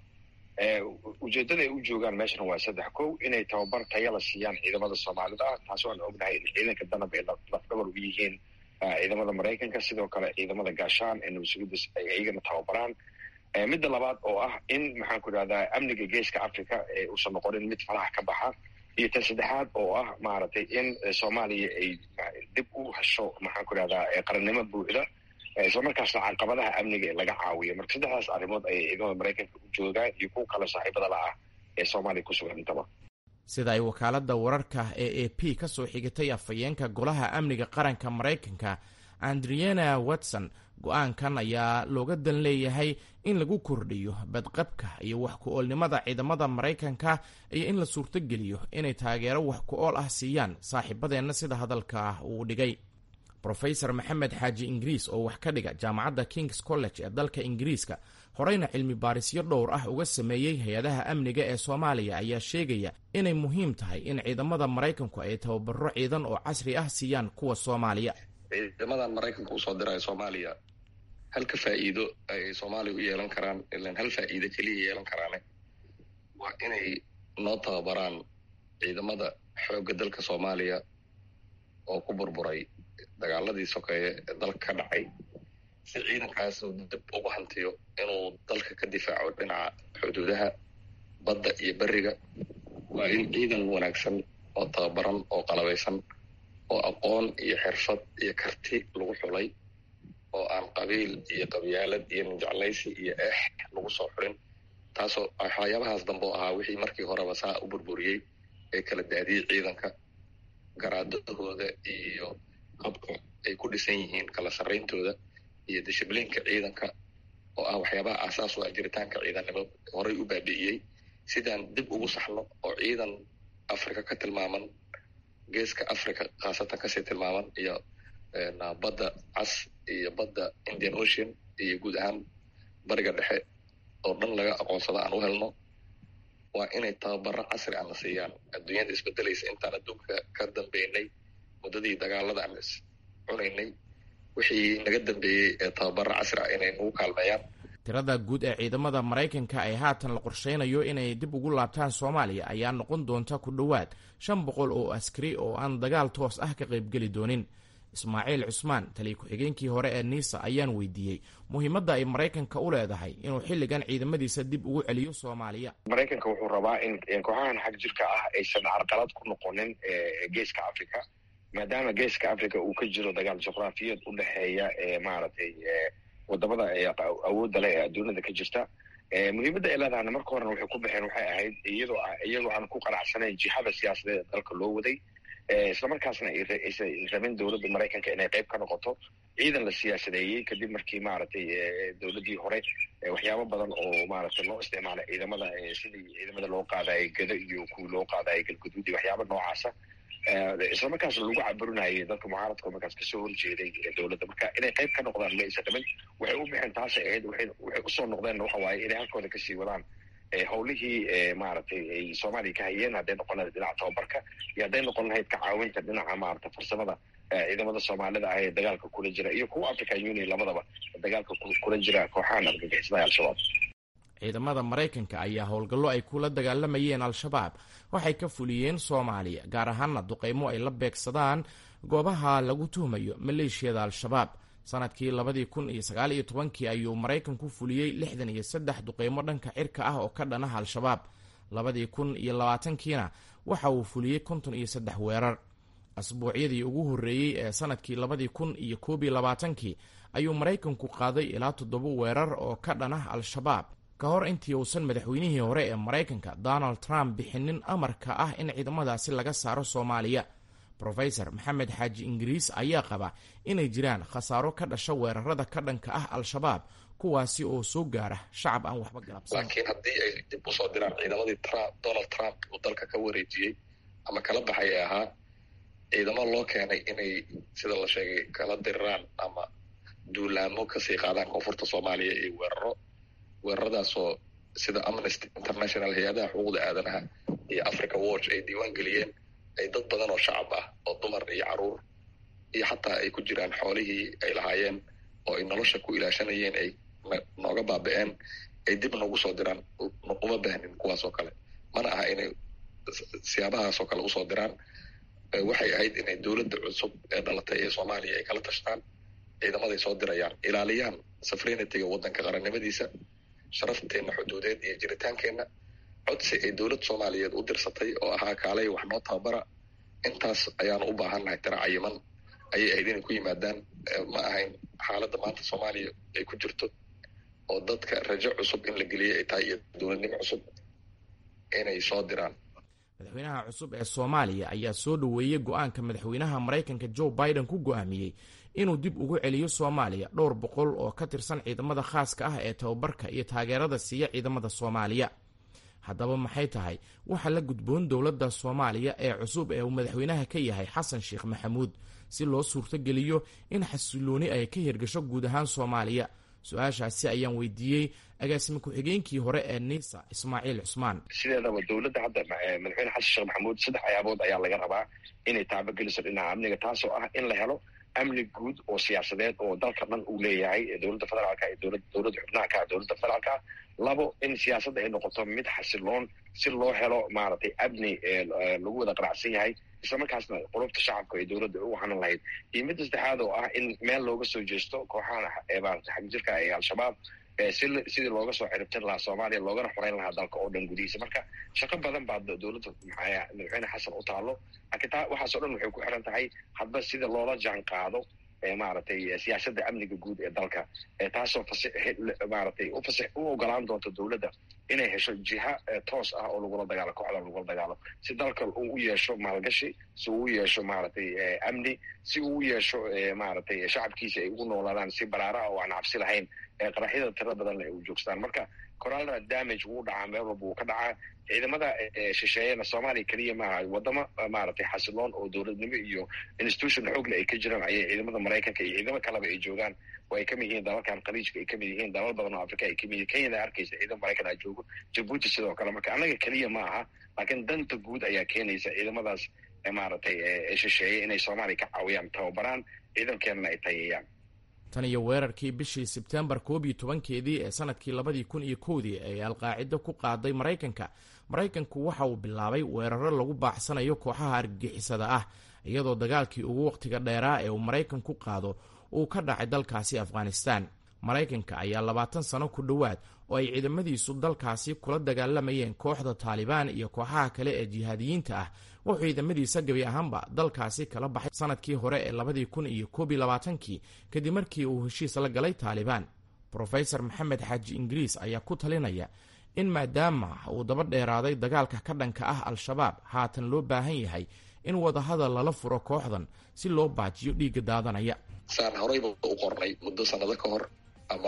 ujeedada ay u joogaan meeshan waa saddex kow inay tababar taya la siiyaan ciidamada soomaalida ah taas waan ognahay in ciidanka danab ay lafdhabar u yihiin ciidamada maraykanka sidoo kale ciidamada gaashaan ee nabadsugidas ay iyagana tababaraan midda labaad oo ah in maxaan ku idhahdaa amniga geeska africa ee uusan noqonin mid faraha ka baxa iyo tan saddexaad oo ah maaragtay in soomaaliya ay dib u hesho maxaan ku idhahdaa qarannimo buuxda islamarkaasna caqabadaha amniga laga caawiyo marka saddexdaas arrimood ayay ciidamada maraykanka u joogaan iyo kuwa kale saaxiibada la ah ee soomaaliya ku sugan intaba sida ay wakaaladda wararka ee a p ka soo xigatay afhayeenka golaha amniga qaranka maraykanka andriana watson go-aankan ayaa looga dan leeyahay in lagu kordhiyo badqabka iyo wax ku-oolnimada ciidamada maraykanka iyo in la suurtogeliyo inay taageero wax ku-ool ah siiyaan saaxiibadeenna sida hadalka uu dhigay rofesor maxamed xaaji ingiriis oo wax ka dhiga jaamacadda kings college ee dalka ingiriiska horeyna cilmi baarisyo dhowr ah uga sameeyey hay-adaha amniga ee soomaaliya ayaa sheegaya inay muhiim tahay in ciidamada maraykanku ay tababaro ciidan oo casri ah siiyaan kuwa soomaaliya ciidamadan maraykanka usoo diraya soomaaliya halka faa'iido ay soomaaliya u yeelan karaan ilan hal faa'iido keliya yeelan karaane waa inay noo tababaraan ciidamada xoogga dalka soomaaliya oo ku burburay dagaaladii sokeeye ee dalka ka dhacay si ciidankaas uu dib ugu hantiyo inuu dalka ka difaaco dhinaca xuduudaha badda iyo beriga waa in ciidan wanaagsan oo tababaran oo qalabaysan oo aqoon iyo xirfad iyo karti lagu xulay oo aan qabiil iyo qabyaalad iyo ninjeclaysi iyo eex lagu soo xulin taasoo waxyaabahaas dambe oo ahaa wixii markii horeba saa u burburiyey ee kala daadiyey ciidanka garaadadooda iyo habka ay ku dhisan yihiin kala sarrayntooda iyo dishibliinka ciidanka oo ah waxyaabaha aasaas u ah jiritaanka ciidannimo horey u baabi'iyey sidaan dib ugu saxno oo ciidan africa ka tilmaaman geeska africa khaasatan kasii tilmaaman iyo badda cas iyo badda indian ocean iyo guud ahaan bariga dhexe oo dhan laga aqoonsado aan u helno waa inay tababaro casri aan la siiyaan adduunyada isbedelaysa intaan adduunka ka dambeynay muddadii dagaalada aan is cunaynay wixii naga dambeeyey ee tababaro casri ah inay nagu kaalmeeyaan tirada guud ee ciidamada maraykanka ee haatan la qorsheynayo inay dib ugu laabtaan soomaaliya ayaa noqon doonta ku dhowaad shan boqol oo askari oo aan dagaal toos ah ka qaybgeli doonin ismaaciil cusmaan taliya ku-xigeenkii hore ee niisa ayaan weydiiyey muhiimadda ay maraykanka u leedahay inuu xilligan ciidamadiisa dib ugu celiyo soomaaliya maraykanka wuxuu rabaa in kooxahan xag jirka ah aysan carqalad ku noqonin geeska africa maadaama geeska africa uu ka jiro dagaal juqraafiyeed u dhexeeya maaragtay wadamada awoodda leh ee adduunyada ka jirta muhiimadda ay leedahana marka horena waxay ku baxeen waxay ahayd iyadoo iyagoo aan ku qanacsanayn jihada siyaasadeed ee dalka loo waday islamarkaasna aysan rabin dowladda maraykanka inay qayb ka noqoto ciidan la siyaasadeeyey kadib markii maaragtay dowladdii hore waxyaabo badan oo maaragtay loo isticmaalay ciidamada sidii ciidamada loo qaadayay gado iyo kuwii loo qaadayay galguduud iyo waxyaaba noocaasa islamarkaas lagu caburinayay dadka mucaaradka markaas kasoo horjeeday dowladda marka inay qayb ka noqdaan ma aysan rabin waxay u bixeen taasay ahayd waxay usoo noqdeen waxa waaye inay halkooda kasii wadaan howlihii maaragtay ay soomaaliya ka hayeen hadday noqon lahayd dhinaca tababarka iyo hadday noqon lahayd ka caawinta dhinaca maarata farsamada ciidamada soomaalida ah ee dagaalka kula jira iyo kuwa african union labadaba dagaalka kula jira kooxahan argagixisada al-shabaab ciidamada maraykanka ayaa howlgallo ay kula dagaalamayeen al-shabaab waxay ka fuliyeen soomaaliya gaar ahaana duqaymo ay la beegsadaan goobaha lagu tuhmayo maleeshiyada al-shabaab sanadkii labadii kun iyo sagaal iyo tobankii ayuu maraykanku fuliyey lixdan iyo saddex duqaymo dhanka cirka ah oo ka dhanaha al-shabaab labadii kun iyo labaatankiina waxa uu fuliyey konton iyo saddex weerar asbuucyadii ugu horreeyey ee sanadkii labadii kun iyo koob iyo labaatankii ayuu maraykanku qaaday ilaa toddoba weerar oo ka dhanah al-shabaab ka hor intii uusan madaxweynihii hore ee maraykanka donald trump bixinin amarka ah in ciidamadaasi laga saaro soomaaliya rofesor maxamed xaaji ingiriis ayaa qaba inay jiraan khasaaro ka dhasha weerarada ka dhanka ah al-shabaab kuwaasi oo soo gaara shacab aan waxba galabsan laakiin haddii ay dib usoo diraan ciidamadii trump donald trump uu dalka ka wareejiyey ama kala baxay ee ahaa ciidamo loo keenay inay sida la sheegay kala diriraan ama duulaamo kasii qaadaan koonfurta soomaaliya iyo weeraro weeraradaasoo sida amnesty international hay-adaha xuquuqda aadanaha iyo africa watch ay diiwaan geliyeen ay dad badan oo shacab ah oo dumar iyo caruur iyo xataa ay ku jiraan xoolihii ay lahaayeen oo ay nolosha ku ilaashanayeen ay nooga baaba-een ay dib noogu soo diraan uma baahnin kuwaas oo kale mana aha inay siyaabahaas oo kale usoo diraan waxay ahayd inay dowladda cusub ee dhalatay ee soomaaliya ay kala tashtaan ciidamaday soo dirayaan ilaaliyaan safrenityga waddanka qarannimadiisa sharafteenna xuduudeed iyo jiritaankeenna codsi ay dowlad soomaaliyeed u dirsatay oo ahaa kaalay wax noo tababara intaas ayaanu u baahannahay tira cayiman ayay ahayd inay ku yimaadaan ma ahayn xaaladda maanta soomaaliya ay ku jirto oo dadka rajo cusub in la geliyay ay tahay iyo dowladnimo cusub inay soo diraan madaxweynaha cusub ee soomaaliya ayaa soo dhoweeyey go-aanka madaxweynaha maraykanka joe biden ku go-aamiyey inuu dib ugu celiyo soomaaliya dhowr boqol oo ka tirsan ciidamada khaaska ah ee tababarka iyo taageerada siiya ciidamada soomaaliya haddaba maxay tahay waxa la gudboon dowladda soomaaliya ee cusub ee uu madaxweynaha ka yahay xasan sheekh maxamuud si loo suurtogeliyo in xasilooni ay ka hirgasho guud ahaan soomaaliya su-aashaasi ayaan weydiiyey agaasime ku-xigeenkii hore ee nisa ismaaciil cusmaan sideedaba dowladda hadda madaxweyne xasan sheekh maxamuud saddex ayaabood ayaa laga rabaa inay taabageliso dhinaca amniga taasoo ah in la helo amni guud oo siyaasadeed oo dalka dhan uu leeyahay dowladda federaalka iyo dowladda xubnaha ka dowladda federaalka labo in siyaasadda ay noqoto mid xasiloon si loo helo maaragtay amni lagu wada qanacsan yahay islamarkaasna qulubta shacabka ay dowladda u hanan lahayd iyo midda saddexaad oo ah in meel looga soo jeesto kooxahan maarata xagjirka ee al-shabaab sidii looga soo ciribtin lahaa soomaaliya loogana xoreyn lahaa dalka oo dhan gudihiisa marka shaqo badan baa dowladda madaxweyne xasan u taalo laakiin taa waxaasoo dhan waxay ku xiran tahay hadba sida loola jaan qaado maaragtay siyaasadda amniga guud ee dalka taasoo maaragtay u ogolaan doonto dowladda inay hesho jiha toos ah oo lagula dagaalo kooxda lagula dagaalo si dalka uu u yeesho maalgashi si uu u yeesho maaragtay amni si uu u yeesho maaragtay shacabkiisa ay ugu noolaadaan si baraara ah oo aan cabsi lahayn qaraxyada tira badan ay u joogstaan marka coralna damage wuu dhacaa meel walba wuu ka dhacaa ciidamada shisheeyana soomaaliya keliya maaha wadamo maaragtay xasiloon oo dowladnimo iyo institution xoogle ay ka jiraan ayay ciidamada maraykanka iyo ciidamo kaleba ay joogaan oo ay kamid yihiin dalalkan khaliijka ay kamid yihiin dalal badan oo africa ay kamid yihin kenyada arkaysa ciidamo maraykan a joogo jabuuti sidoo kale marka annaga keliya ma aha laakiin danta guud ayaa keenaysa ciidamadaas maaragtay shisheeye inay soomaaliya ka caawiyaan tababaraan ciidankeenana ay tayeeyaan tan iyo weerarkii bishii sebtembar koob iyo tobankeedii ee sanadkii labadii kun iyo kowdii ee alqaacido ku qaaday maraykanka maraykanku waxa uu bilaabay weeraro lagu baaxsanayo kooxaha argagixisada ah iyadoo dagaalkii ugu wakhtiga dheeraa ee uu maraykanku qaado uu ka dhacay dalkaasi afghanistan maraykanka ayaa labaatan sano ku dhowaad oo ay ciidamadiisu dalkaasi kula dagaalamayeen kooxda taalibaan iyo kooxaha kale ee jihaadiyiinta ah wuxuu ciidamadiisa gebi ahaanba dalkaasi kala baxay sanadkii hore ee labadii kun iyo koob iyo labaatankii kadib markii uu heshiis la galay taalibaan rofesor maxamed xaaji ingiriis ayaa ku talinaya in maadaama uu daba dheeraaday dagaalka ka dhanka ah al-shabaab haatan loo baahan yahay in wadahadal lala furo kooxdan si loo baajiyo dhiigga daadanaya saan horeyba u qornay muddo sanado ka hor ama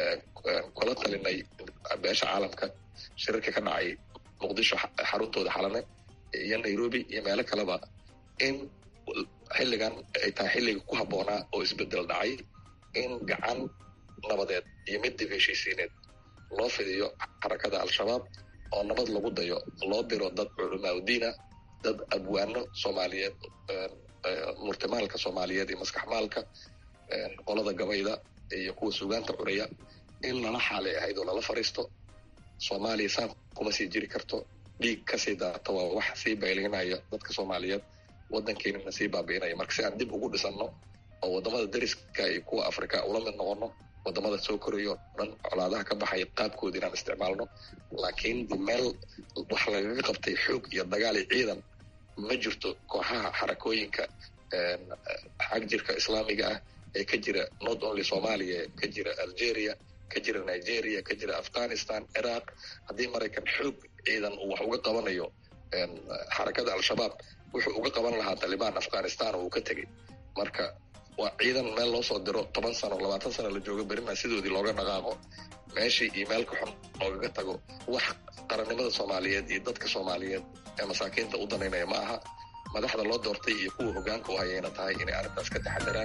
kula talinay beesha caalamka shirarka ka dhacay muqdisho xaruntooda xalane iyo nairobi iyo meelo kaleba in xilligan ay tahay xilliga ku habboonaa oo isbedel dhacay in gacan nabadeed iyo mid dib heshiisiineed loo fidiyo xarakada al-shabaab oo nabad lagu dayo loo diro dad culamaa udiina dad abwaano soomaaliyeed murtimaalka soomaaliyeed iyo maskaxmaalka qolada gabayda iyo kuwa sugaanta curaya in lala xaalay ahayd oo lala fariisto soomaaliya saan kuma sii jiri karto dhiig kasii daata waa wax sii baylinaya dadka soomaaliyeed waddankeenana sii baabi'inaya marka si aan dib ugu dhisanno oo waddamada dariska iyo kuwa afrika ula mid noqono waddamada soo koraya oo dhan colaadaha ka baxaya qaabkooda inaan isticmaalno laakiin de meel wax lagaga qabtay xoog iyo dagaal iyo ciidan ma jirto kooxaha xarakooyinka xag jirka islaamiga ah ee ka jira not only soomaaliya ka jira algeria ka jira nigeria ka jira afghanistan ciraaq haddii maraykan xoog ciidan uu wax uga qabanayo xarakada al-shabaab wuxuu uga qaban lahaa talibaan afghanistan oo uu ka tegay marka waa ciidan meel loo soo diro toban sano labaatan sano la jooga berina sidoodii looga dhaqaaqo meeshii iyo meelka xun loogaga tago wax qarannimada soomaaliyeed iyo dadka soomaaliyeed ee masaakiinta u danaynaya ma aha madaxda loo doortay iyo kuwa hogaanka u hayayna tahay inay arrintaas ka taxadaraan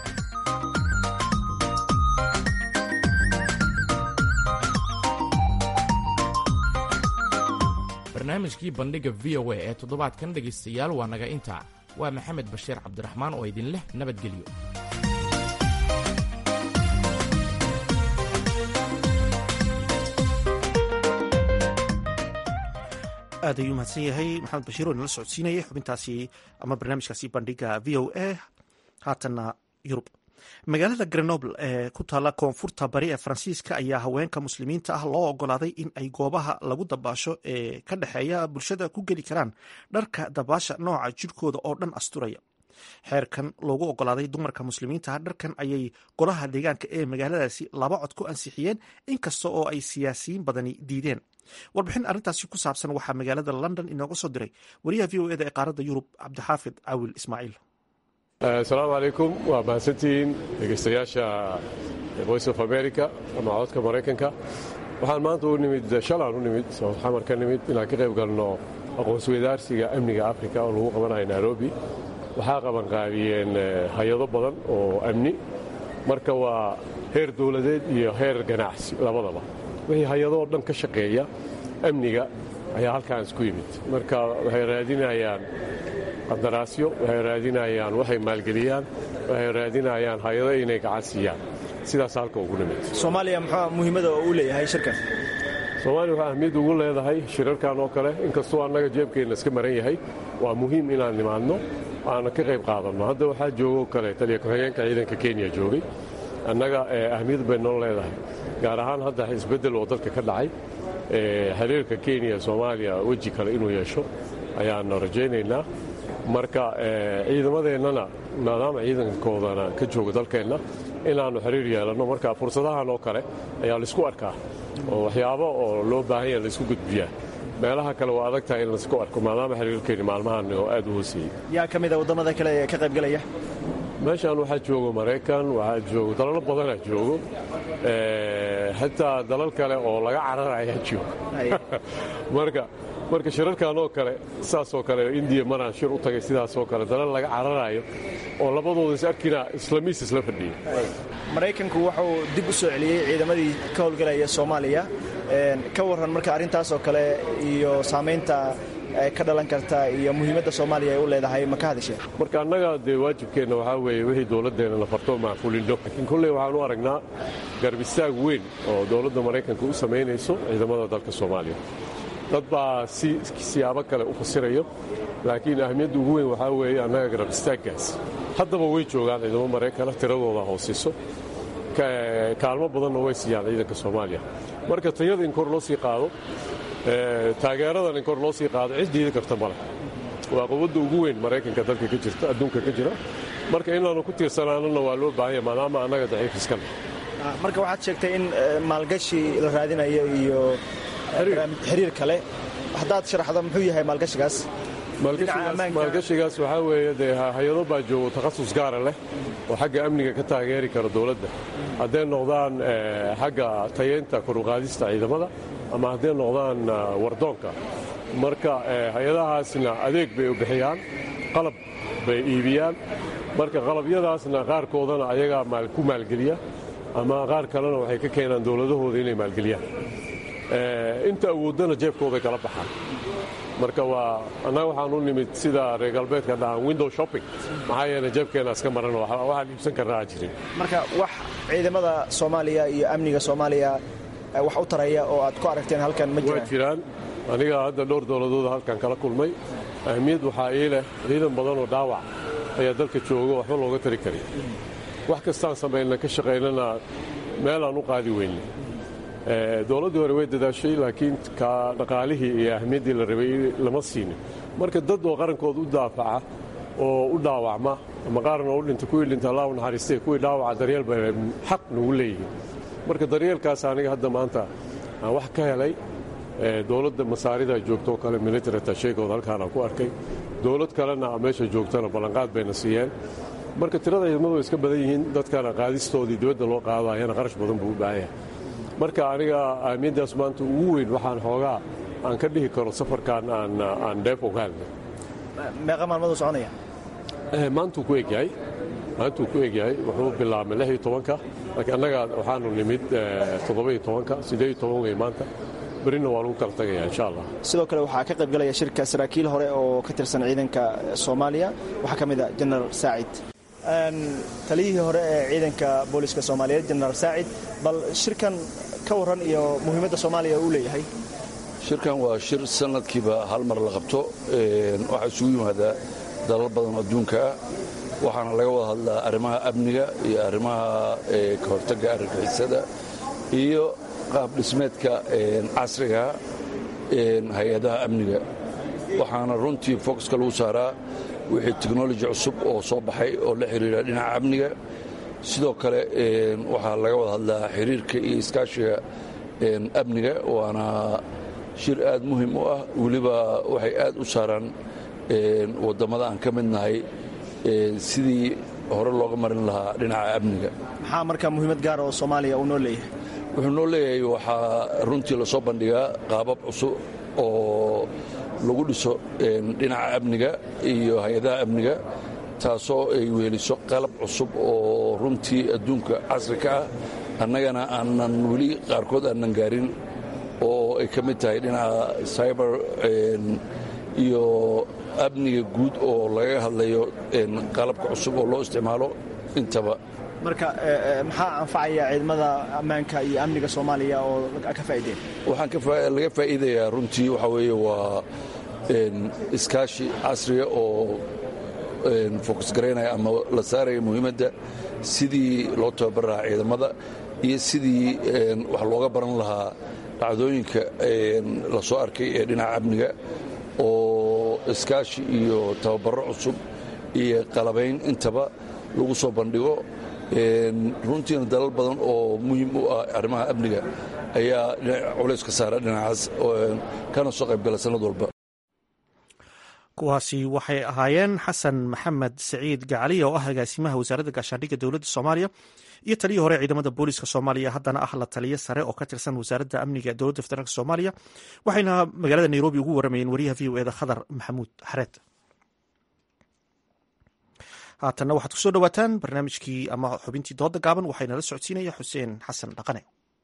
barnaamijkii bandhigga v o a ee toddobaadkan dhegaystayaal waa naga intaa waa maxamed bashiir cabdiraxmaan oo idin leh nabadgelyo aad ayuu mahadsan yahay maxamed bashiir oo inala socodsiinayay xubintaasi ama barnaamijkaasi bandhiga v o a haatanna yurub magaalada grenoble ee ku taalla koonfurta bari ee faransiiska ayaa haweenka muslimiinta ah loo ogolaaday in ay goobaha lagu dabaasho ee ka dhexeeya bulshada ku geli karaan dharka dabaasha nooca jirkooda oo dhan asturaya xeerkan loogu ogolaaday dumarka muslimiinta ah dharkan ayay golaha deegaanka ee magaaladaasi laba cod ku ansixiyeen inkasta oo ay siyaasiyiin badani diideen warbixin arrintaasi ku saabsan waxaa magaalada london inooga soo diray wariyaha v o eda ee qaaradda yurub cabdixaafid caawil ismaaciil asalaamu calaykum waa mahadsantihiin dhegaystayaasha voice of america ama codka maraykanka waxaan maanta u nimid shalaan u nimid oo xamar ka nimid inaan ka qayb galno aqoonsweydaarsiga amniga afrika oo lagu qabanayo nairobi waxaa qabanqaabiyeen hay-ado badan oo amni marka waa heer dowladeed iyo heer ganacsi labadaba wixii hay-adoo dhan ka shaqeeya amniga ayaa halkaan isku yimid marka waxay raadinayaan qandaraasyo waxay raadinayaan waxay maalgeliyaan waxay raadinayaan hay-ado inay gacan siiyaan sidaas halka ugu nimid soomaaliya muxuu muhiimada oo uu leeyahay shirkan soomaaliya waxaa ahmiyad ugu leedahay shirarkan oo kale inkastoo annaga jeebkeenna iska maran yahay waa muhiim inaan nimaadno aana ka qayb qaadanno hadda waxaa joogoo kale taliya ku-xigeenka ciidanka kenya joogay annaga ahmiyad bay noo leedahay gaar ahaan hadda isbeddel oo dalka ka dhacay xiriirka kenya soomaaliya weji kale inuu yeesho ayaannu rajaynaynaa marka ciidamadeennana maadaama ciidankoodana ka jooga dalkeenna inaannu xiriir yeelanno marka fursadahan oo kale ayaa laysku arkaa oo waxyaabo oo loo baahan yaha laysku gudbiyaa meelaha kale waa adag tahay in laysku arko maadaama xiriirkeenni maalmahan oo aad u hooseeyey yaa ka mida waddamada kale ee ka qaybgalaya meeshaan waxaa joogo maraykan waxaa joogo dalalo badanaa joogo xitaa dalal kale oo laga cararayaa joogo marka marka shirarkan oo kale saasoo kale indiya maraan shir u tagay sidaasoo kale dalal laga cararaayo oo labadooda is arkina islamiis isla fadhiya maraykanku wuxuu dib u soo celiyey ciidamadii ka howlgalaya soomaaliya ka warran marka arrintaasoo kale iyo saamaynta ka dhalan karta iyo muhiimadda soomaaliya ay u leedahay ma ka hadasheen marka annaga dee waajibkeenna waxaa weeye wixii dowladdeenna la farto maan fulinno laakiin kolley waxaan u aragnaa garbistaag weyn oo dowladda maraykanka u samaynayso ciidamada dalka soomaaliya dad baa si siyaabo kale u fasirayo laakiin ahmiyadda ugu weyn waxaa weeye annaga garbistaaggaas haddaba way joogaan ciidamo maraykana tiradooda hoosiso kaalmo badanna way siiyaan ciidanka soomaaliya marka tayada in kor loo sii qaado taageeradan in kor loo sii qaado cid diidi karta male waa quwadda ugu weyn maraykanka dalka ka jirta adduunka ka jira marka inaannu ku tiirsanaanana waa loo baahanya maadaama annaga daciif iska leh marka waxaad sheegtay in maalgashi la raadinayo iyo xiriir kale haddaad sharaxdo muxuu yahay maalgashigaas maalgashigaas waxaa weeye dee hay-ado baa joogo takhasus gaara leh oo xagga amniga ka taageeri kara dowladda hadday noqdaan xagga tayeynta koruqaadista ciidamada ama hadday noqdaan wardoonka marka hay-adahaasna adeeg bay u bixiyaan qalab bay iibiyaan marka qalabyadaasna qaarkoodana ayagaa ku maalgeliya ama qaar kalena waxay ka keenaan dowladahooda inay maalgeliyaan inta awooddana jeebkooday kala baxaan marka waa annaga waxaan u nimid sida reer galbeedka dhahaan window shopping maxaa yeele jeebkeenna iska maran waxaan iibsan karnaa aan jirin marka wax ciidamada soomaaliya iyo amniga soomaaliya wax u taraya oo aad ku aragteen halkan ma waa jiraan aniga hadda dhowr dowladooda halkan kala kulmay ahmiyad waxaa ii leh ciidan badan oo dhaawac ayaa dalka jooga waxba looga tari karin wax kastaan samayna ka shaqaynana meelaan u qaadi weyne dowladdii hore way dadaashay laakiin ka dhaqaalihii iyo ahmiyaddii la rabay lama siinin marka dad oo qarankooda u daafaca oo u dhaawacma ama qaarna u dhinta kuwii dhinta allah u naxariistay kuwii dhaawaca daryeel bay xaq nagu leeyihiin marka daryeelkaas aniga hadda maanta aan wax ka helay dowladda masaarida joogtoo kale military tasheegood halkaanaan ku arkay dowlad kalena meesha joogtana ballanqaad bayna siiyeen marka tirada ciidamadu way iska badan yihiin dadkana qaadistoodii dibadda loo qaadayana qarash badan buu u baahan yahay marka aniga ahmiyaddaas maanta ugu weyn waxaan xoogaa aan ka dhihi karo safarkan aan dheef ogaalna meeqa maalmaduu soconaya maantuu ku egyahay maantuu ku egyahay wuxuu bilaabmay lix iyo tobanka laakiin annaga waxaanu nimid toddoba-iyo tobanka siddeed iyo toban wey maanta berina waa lagu kala tagaya insha allah sidoo kale waxaa ka qayb galaya shirka saraakiil hore oo ka tirsan ciidanka soomaaliya waxaa ka mid a jenaraal saacid taliyihii hore ee ciidanka booliska soomaaliyeed jenaraal saacid bal shirkan ka warran iyo muhiimadda soomaaliya uu leeyahay shirkan waa shir sanadkiiba hal mar la qabto waxaa isugu yimaadaa dalal badan adduunka ah waxaana laga wada hadlaa arrimaha amniga iyo arrimaha ka hortagga argagixisada iyo qaab dhismeedka casriga hay-adaha amniga waxaana runtii focuska lagu saaraa wixii technoloji cusub oo soo baxay oo la xiriira dhinaca amniga sidoo kale waxaa laga wada hadlaa xiriirka iyo iskaashiga amniga waana shir aad muhim u ah weliba waxay aad u saaraan wadammada aan ka midnahay sidii hore looga marin lahaa dhinaca amniga maxaa marka muhiimad gaara oo soomaaliya uu noo leeyahay wuxuu noo leeyahay waxaa runtii lasoo bandhigaa qaabab cusub oo lagu dhiso dhinaca amniga iyo hay-adaha amniga taasoo ay weeliso qalab cusub oo runtii adduunka casri ka ah annagana aanan weli qaarkood aanan gaarin oo ay ka mid tahay dhinaca cyber iyo amniga guud oo laga hadlayo qalabka cusub oo loo isticmaalo intaba marka maxaa anfacaya ciidamada ammaanka iyo amniga soomaaliya oo ka faa'iideen waxaan laga faa'iidayaa runtii waxaa weeye waa iskaashi casriga oo fokus garaynaya ama la saaraya muhiimadda sidii loo tababar lahaa ciidamada iyo sidii wax looga baran lahaa dhacdooyinka la soo arkay ee dhinaca amniga oo iskaashi iyo tababaro cusub iyo qalabayn intaba lagu soo bandhigo runtiina dalal badan oo muhiim u ah arrimaha amniga ayaa culays ka saara dhinacaas kana soo qaybgala sanad walba kuwaasi waxay ahaayeen xasan maxamed saciid gacaliya oo ah agaasimaha wasaaradda gaashaandhigga dowladda soomaaliya iyo taliyii hore ciidamada booliska soomaaliya haddana ah la taliyo sare oo ka tirsan wasaaradda amniga ee dowladda federaalk soomaaliya waxayna magaalada nairobi ugu waramayeen wariyaha v o eda khadar maxamuud xareed haatanna waxaad kusoo dhawaataan barnaamijkii ama xubintii dooda gaaban waxaynala socodsiinaya xuseen xasan dhaqane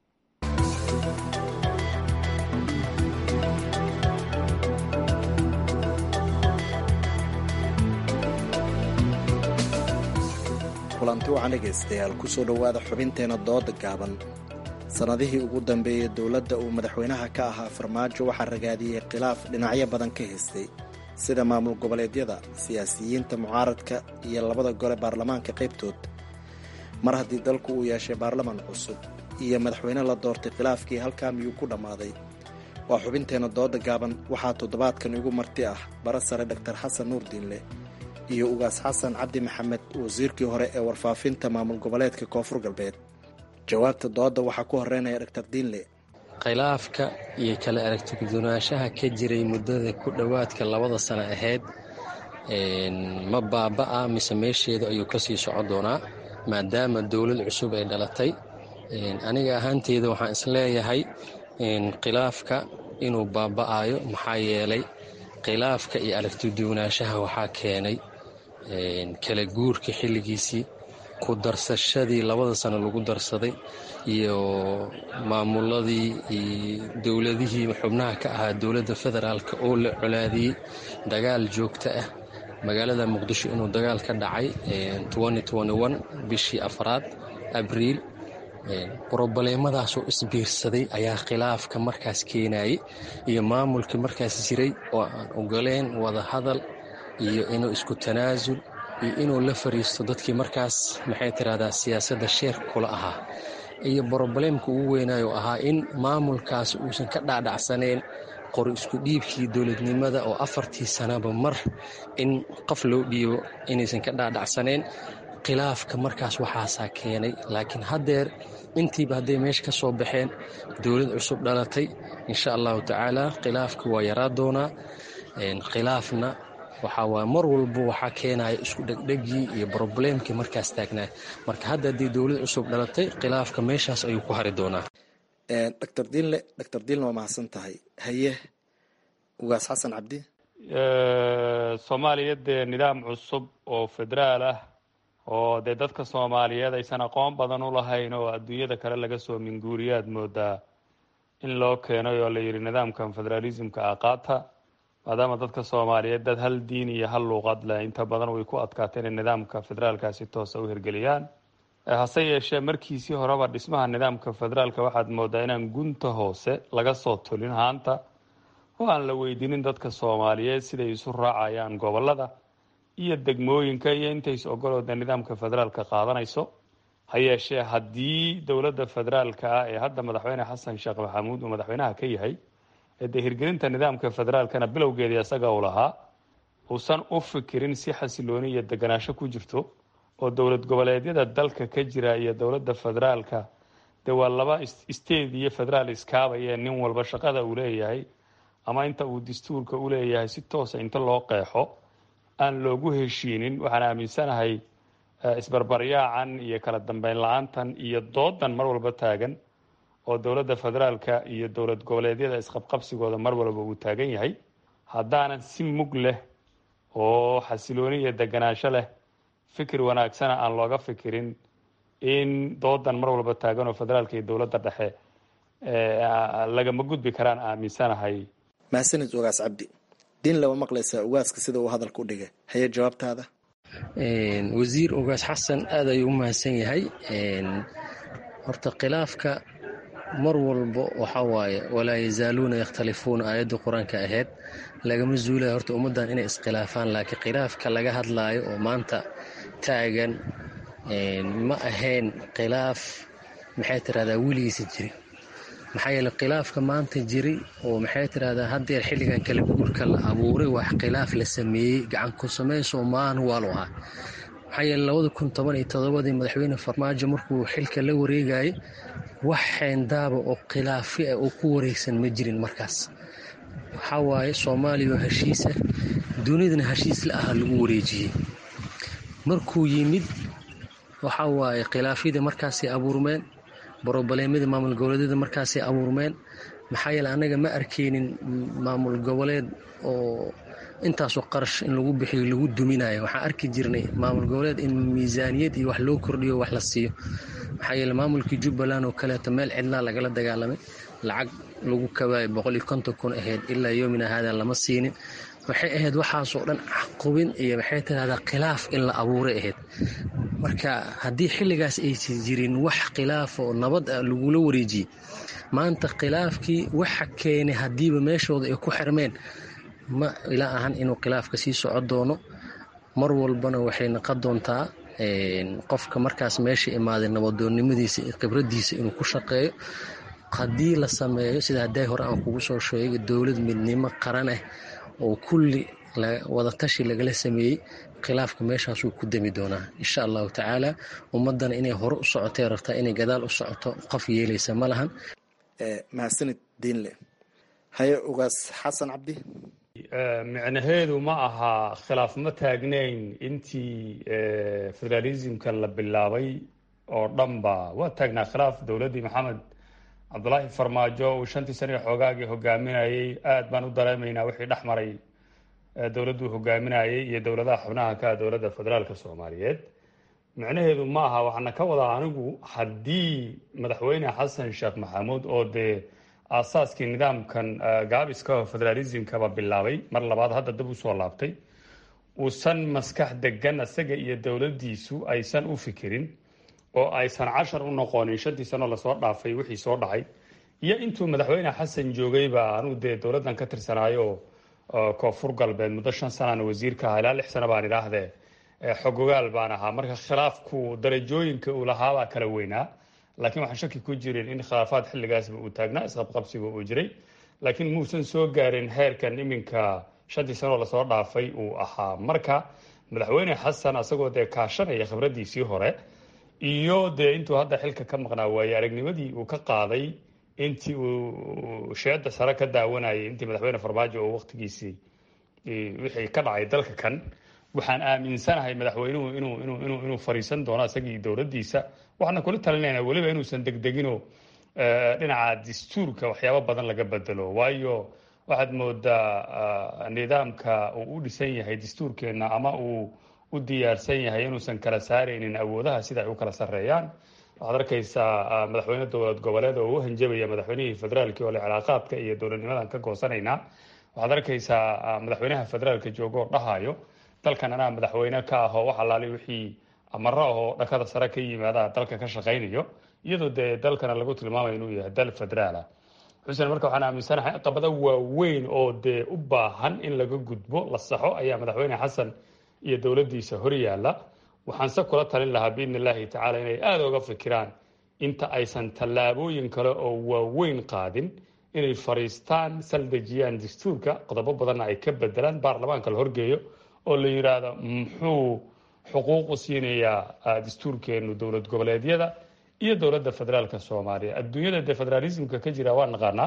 kulanti waxaan dhegaystayaal kusoo dhowaada xubinteena dooda gaaban sannadihii ugu dambeeyey dowladda uu madaxweynaha ka ahaa farmaajo waxaa ragaadiyey khilaaf dhinacyo badan ka haystay sida maamul goboleedyada siyaasiyiinta mucaaradka iyo labada gole baarlamaanka qaybtood mar haddii dalku uu yeeshay baarlamaan cusub iyo madaxweyne la doortay khilaafkii halkaa miyuu ku dhammaaday waa xubinteena dooda gaaban waxaa toddobaadkan igu marti ah bara sare dhaktar xasan nuur diinle iyo ugaas xasan cabdi maxamed wasiirkii hore ee warfaafinta maamul goboleedka koonfur galbeed jawaabta dooda waxaa ku horeynaya dhaktar diinle khilaafka iyo kala aragtigudunaanshaha ka jiray muddada ku dhowaadka labada sano ahayd ma baaba'a mise meesheedu ayuu ka sii socon doonaa maadaama dowlad cusub ay dhalatay aniga ahaanteyda waxaan isleeyahay khilaafka inuu baaba'ayo maxaa yeelay khilaafka iyo aragtiduwanaanshaha waxaa keenay kala guurka xilligiisii ku darsashadii labada sano lagu darsaday iyo maamuladii iyo dowladihii xubnaha ka ahaa dowladda federaalk oo la colaadiyey dagaal joogto ah magaalada muqdisho inuu dagaal ka dhacay bishii afraad abriil brobaleemadaasoo isbiirsaday ayaa khilaafka markaas keenayay iyo maamulkii markaas jiray oo aan ogoleen wada hadal iyo inuu isku tanaasul iyo inuu la fariisto dadkii markaas maxay tirahdaa siyaasadda sheer kula ahaa iyo brobaleemka ugu weynayo ahaa in maamulkaas uusan ka dhaadhacsaneen qori isku dhiibkii dowladnimada oo afartii sanaba mar in qof loo dhiibo inaysan ka dhaadhacsaneen khilaafka markaas waxaasaa keenay laakiin haddeer intiiba hadday meesha ka soo baxeen dowlad cusub dhalatay insha allahu tacaala khilaafka waa yaraa doonaa khilaafna waxaa waay mar walba waxaa keenaya isku dhegdhegii iyo brobleemkii markaas taagnaa marka hadda haddii dowlad cusub dhalatay khilaafka meeshaas ayuu ku hari doonaa dr diinle dr diinle waa mahadsan tahay haye ugaas xasan cabdi soomaaliya dee nidaam cusub oo federaal ah oo dee dadka soomaaliyeed aysan aqoon badan u lahayn oo adduunyada kale laga soo minguuriyaad moodaa in loo keenay oo la yidhi nidaamkan federaalismka ah qaata maadaama dadka soomaaliyeed dad hal diin iyo hal luuqad leh inta badan way ku adkaatay inay nidaamka federaalka si toosa u hirgeliyaan hase yeeshee markiisii horeba dhismaha nidaamka federaalka waxaad moodaa inaan gunta hoose laga soo tulin haanta oo aan la weydiinin dadka soomaaliyeed siday isu raacayaan gobolada iyo degmooyinka iyo intays ogolooda nidaamka federaalka qaadanayso ha yeeshee haddii dowladda federaalka ah ee hadda madaxweyne xasan sheekh maxamuud uu madaxweynaha ka yahay ee dee hirgelinta nidaamka federaalkana bilowgeedii isaga uu lahaa uusan u fikirin si xasilooni iyo deganaasho ku jirto oo dowlad goboleedyada dalka ka jira iyo dowladda federaalka dee waa laba state iyo federaal iskaabaya nin walba shaqada uu leeyahay ama inta uu dastuurka u leeyahay si toosa inta loo qeexo aan loogu heshiinin waxaan aaminsanahay isbarbaryaacan iyo kala dambeyn la-aantan iyo doodan mar walba taagan oo dowladda federaalka iyo dowlad goboleedyada isqabqabsigooda mar walba uu taagan yahay haddaanan si mug leh oo xasilooni iyo deganaansho leh fikir wanaagsana aan looga fikirin in doodan mar walba taagan oo federaalka iyo dowladda dhexe lagama gudbi karaan aaminsanahay mahadsanid ugaas cabdi diin lama maqlaysaa ugaaska sida uu hadalka u dhigay haye jawaabtaada wasiir ugaas xasan aad ayuu u mahadsan yahay horta khilaafka mar walba waxaa waaye walaa yazaaluuna yakhtalifuuna aayadda qur-aanka ahayd lagama zuulaya horta ummaddan inay iskhilaafaan laakiin khilaafka laga hadlaayo oo maanta taagan ma ahayn khilaaf maxay tirahdaa weligiisa jiri maxaa yeele khilaafka maanta jiray oo maxay tirahdaa haddeer xilligan kale guurka la abuuray wax khilaaf la sameeyey gacan ku samayso maan waalu ahaa maxaa yeele labada kun toban iyo todobadii madaxweyne farmaajo markuu xilka la wareegayay wax xeendaaba oo khilaafi ah oo ku wareegsan ma jirin markaas waxaa waaye soomaaliya oo heshiisa dunidana heshiis la aha lagu wareejiyey markuu yimid waxaa waaye khilaafyadii markaasay abuurmeen brobaleemadii maamul goboleedyada markaasay abuurmeen maxaa yeele annaga ma arkaynin maamul goboleed oo intaasoo qarash in lagu bixiyo lagu duminayo waxaan arki jirnay maamul goboleed in miisaaniyad iyo wax loo kordhiyo wax la siiyo maxaa yeele maamulkii jubbaland oo kaleeto meel cidlaa lagala dagaalamay lacag lagu kabaayo boqol iyo konton kun ahayd ilaa yoomina haadan lama siinin waxay ahayd waxaasoo dhan caqubin iyo maxay tirahdaa khilaaf in la abuuray ahayd marka haddii xilligaas aysan jirin wax khilaaf oo nabad ah lagula wareejiyey maanta khilaafkii waxa keenay haddiiba meeshooda ay ku xirmeen ma ila ahan inuu khilaafka sii soco doono mar walbana waxay naqon doontaa qofka markaas meesha imaaday nabadoonnimadiisa iyo khibraddiisa inuu ku shaqeeyo haddii la sameeyo sida hadday hore aan kugu soo sheegay dowlad midnimo qaran ah oo kulli wadatashi lagala sameeyey khilaafka meeshaasuu ku demi doonaa insha allahu tacaala ummaddana inay hore u socotay rabtaa inay gadaal u socoto qof yeelaysa ma lahan mahadsanid diinle haye ugaas xasan cabdi micnaheedu ma aha khilaaf ma taagnayn intii federalismkan la bilaabay oo dhanba waa taagnaa khilaaf dowladdii maxamed cabdulaahi farmaajo uu shantii sano iyo xoogaagii hogaaminayey aad baan u dareemaynaa wixii dhex maray dowladduu hogaaminayey iyo dowladaha xubnaha ka dowladda federaalka soomaaliyeed micnaheedu ma aha waxaana ka wadaa anigu haddii madaxweyne xasan sheekh maxamuud oo dee aasaaskii nidaamkan gaabiska federalismkaba bilaabay mar labaad hadda dib usoo laabtay uusan maskax degan isaga iyo dowladdiisu aysan u fikirin oo aysan cashar u noqonin shantii sano lasoo dhaafay wixii soo dhacay iyo intuu madaxweyne xasan joogayba anugu dee dowladdan ka tirsanaayo koonfur galbeed muddo shan sanana wasiirka aha ilaa lix sano baan idhaahdee xogogaal baan ahaa marka khilaafku darajooyinka uu lahaabaa kala weynaa laakiin waxaan shaki ku jirin in khilaafaad xilligaasba uu taagnaa isqabqabsiga uu jiray laakiin muusan soo gaarin heerkan iminka shantii sanoo lasoo dhaafay uu ahaa marka madaxweyne xasan asagoo dee kaashanaya khibraddiisii hore iyo dee intuu hadda xilka ka maqnaa waaye aragnimadii uu ka qaaday intii uu sheeda sare ka daawanayay intii madaxweyne farmaajo oo waqtigiisii wixii ka dhacay dalka kan waxaan aaminsanahay madaxweynuhu inuu inuu inuu inuu fariisan doono isagii dowladdiisa waxaana kula talinayna weliba inuusan degdegino dhinaca dastuurka waxyaabo badan laga bedelo waayo waxaad moodaa nidaamka uu u dhisan yahay dastuurkeenna ama uu u diyaarsan yahay inuusan kala saaraynin awoodaha sida ay u kala sarreeyaan waxaad arkaysaa madaxweyne dowlad goboleed oo u hanjabaya madaxweynihii federaalki oo le cilaaqaadka iyo dowladnimadan ka goosanaynaa waxaad arkaysaa madaxweynaha federaalka joogo oo dhahayo dalkan anaa madaxweyne ka ahoo wax alaali wixii amaro ahoo dhakada sare ka yimaada dalka ka shaqaynayo iyadoo dee dalkana lagu tilmaamayo inuu yahay dal federaala xuseen marka waxaan aaminsanahay caqabado waaweyn oo dee u baahan in laga gudbo la saxo ayaa madaxweyne xasan iyo dowladdiisa hor yaalla waxaanse kula talin lahaa biidni illaahi tacaala inay aada uga fikiraan inta aysan tallaabooyin kale oo waaweyn qaadin inay fariistaan saldejiyaan dastuurka qodobo badanna ay ka bedelaan baarlamaanka la horgeeyo oo la yidhaahdo muxuu xuquuqu siinayaa dastuurkeenu dowlad goboleedyada iyo dowladda federaalka soomaaliya adduunyada dee federaalismka ka jira waa naqaanaa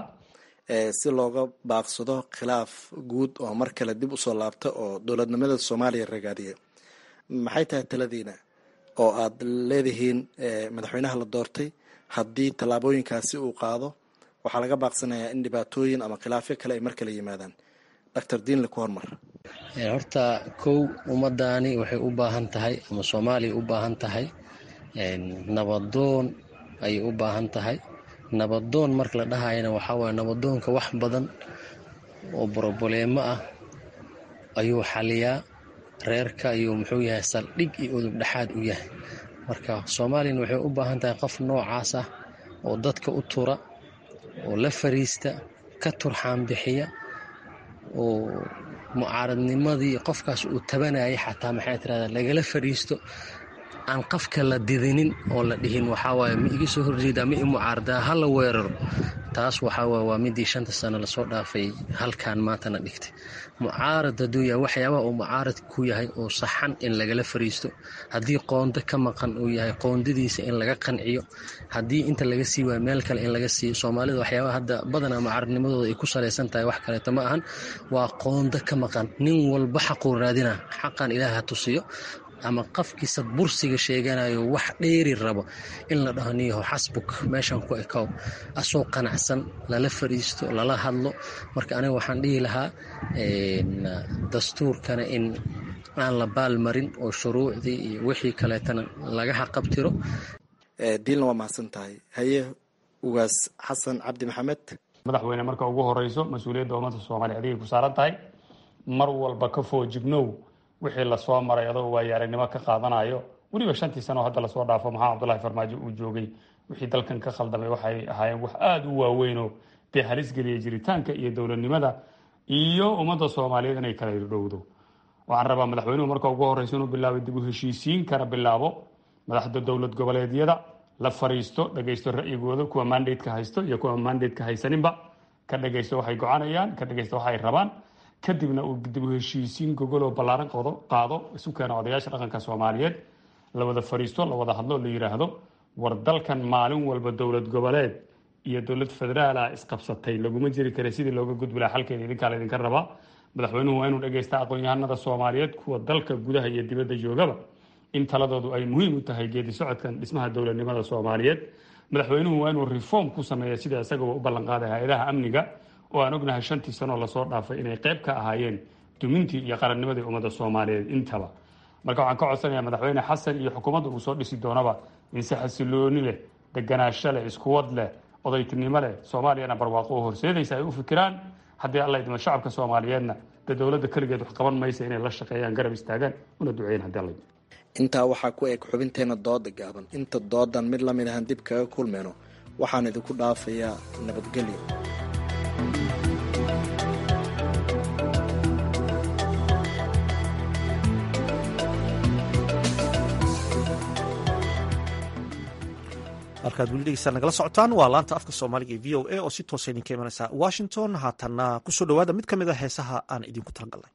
si looga baaqsado khilaaf guud oo mar kale dib usoo laabta oo dowladnimada soomaaliya ragaadiya maxay tahay taladiina oo aad leedihiin madaxweynaha la doortay haddii tallaabooyinkaasi uu qaado waxaa laga baaqsanayaa in dhibaatooyin ama khilaafyo kale ay mar kale yimaadaan doctor diinle ku hormar horta kow ummadaani waxay u baahan tahay ama soomaaliya u baahan tahay nabadoon ayay u baahan tahay nabadoon marka la dhahayana waxaa waye nabadoonka wax badan oo broboleemo ah ayuu xaliyaa reerka ayuu muxuu yahay saldhig iyo udub dhexaad u yahay marka soomaaliyana waxay u baahan tahay qof noocaas ah oo dadka u tura oo la fariista ka turxaan bixiya oo mucaaradnimadii qofkaas uu tabanayay xataa maxay tirahdaa lagala fadhiisto aan qafka la didinin oo la dhihin waxawaaye ma iga soo horjeedaa ma i mucaaradaa ha la weeraro taas waxawaaye waa midii shanta sano lasoo dhaafay halkan maantana dhigtay mucaarad hadduu yahay waxyaabaha uu mucaarad ku yahay oo saxan in lagala fariisto haddii qoondo ka maqan uu yahay qoondadiisa in laga qanciyo haddii inta laga sii waayo meel kale in laga siiyo soomaalida waxyaabaha hadda badanaa mucaaradnimadooda ay ku salaysan tahay wax kaleeto ma ahan waa qoondo ka maqan nin walba xaquu raadina xaqan ilaah ha tusiyo ama qafkiisa bursiga sheeganayo wax dheeri rabo in la dhaho niyaho xasbuk meeshan ku ekow asoo qanacsan lala fadhiisto lala hadlo marka aniga waxaan dhihi lahaa dastuurkana in aan la baalmarin oo shuruucdii iyo wixii kaleetana laga haqabtiro diilna waa mahadsan tahay haye ugaas xasan cabdi maxamed madaxweyne marka ugu horeyso mas-uuliyadda ummadda soomaaliya adigay ku saaran tahay mar walba ka foojignow wixii lasoo maray adoo waayo aragnimo ka qaadanayo weliba shantii sano hadda lasoo dhaafo maxamed cabdullahi farmaajo uu joogay wixii dalkan ka khaldamay waxay ahaayeen wax aada u waaweynoo dee halis geliya jiritaanka iyo dowladnimada iyo ummadda soomaaliyeed inay kala irdhowdo waxaan rabaa madaxweynuhu marka ugu horeyso inuu bilaabay dib u heshiisiin kana bilaabo madaxda dowlad goboleedyada la fariisto dhagaysto ra'yigooda kuwa mandateka haysto iyo kuwa mandateka haysaninba ka dhagaysto waxay gocanayaan ka dhagaysto waxay rabaan kadibna uu dib u heshiisiin gogoloo ballaaran qodo qaado isu keena odayaasha dhaqanka soomaaliyeed la wada fariisto la wada hadlo la yidhaahdo war dalkan maalin walba dowlad goboleed iyo dowlad federaala isqabsatay laguma jiri kara sidii looga gudbi laha xalkeeda idinkaa laydinka rabaa madaxweynuhu waa inuu dhagaysta aqoon-yahanada soomaaliyeed kuwa dalka gudaha iyo dibadda joogaba in taladoodu ay muhiim u tahay geedi socodkan dhismaha dowladnimada soomaaliyeed madaxweynuhu waa inuu reform ku sameeya sida isagaba u ballanqaaday hay-adaha amniga oo aan ognahay shantii sanoo lasoo dhaafay inay qayb ka ahaayeen dumintii iyo qarannimadii ummadda soomaaliyeed intaba marka waxaan ka codsanayaa madaxweyne xasan iyo xukuumadda uu soo dhisi doonaba in si xasilooni leh deganaansho leh iskuwad leh odaytinimo leh soomaaliyana barwaaqo oo horseedaysa ay u fikiraan haddii alla idmo shacabka soomaaliyeedna dee dowladda keligeed wax qaban maysa inay la shaqeeyaan garab istaagaan una duceeyaan haddii alla idmo intaa waxaa ku eg xubinteena dooda gaaban inta doodan mid lamid ahan dib kaga kulmayno waxaan idinku dhaafayaa nabadgelyo halkaad weli dhegeystaan nagala socotaan waa laanta afka soomaaliga ee v o a oo si toosa idinka imanaysa washington haatanna kusoo dhawaada mid ka mid a heesaha aan idinku talagalnay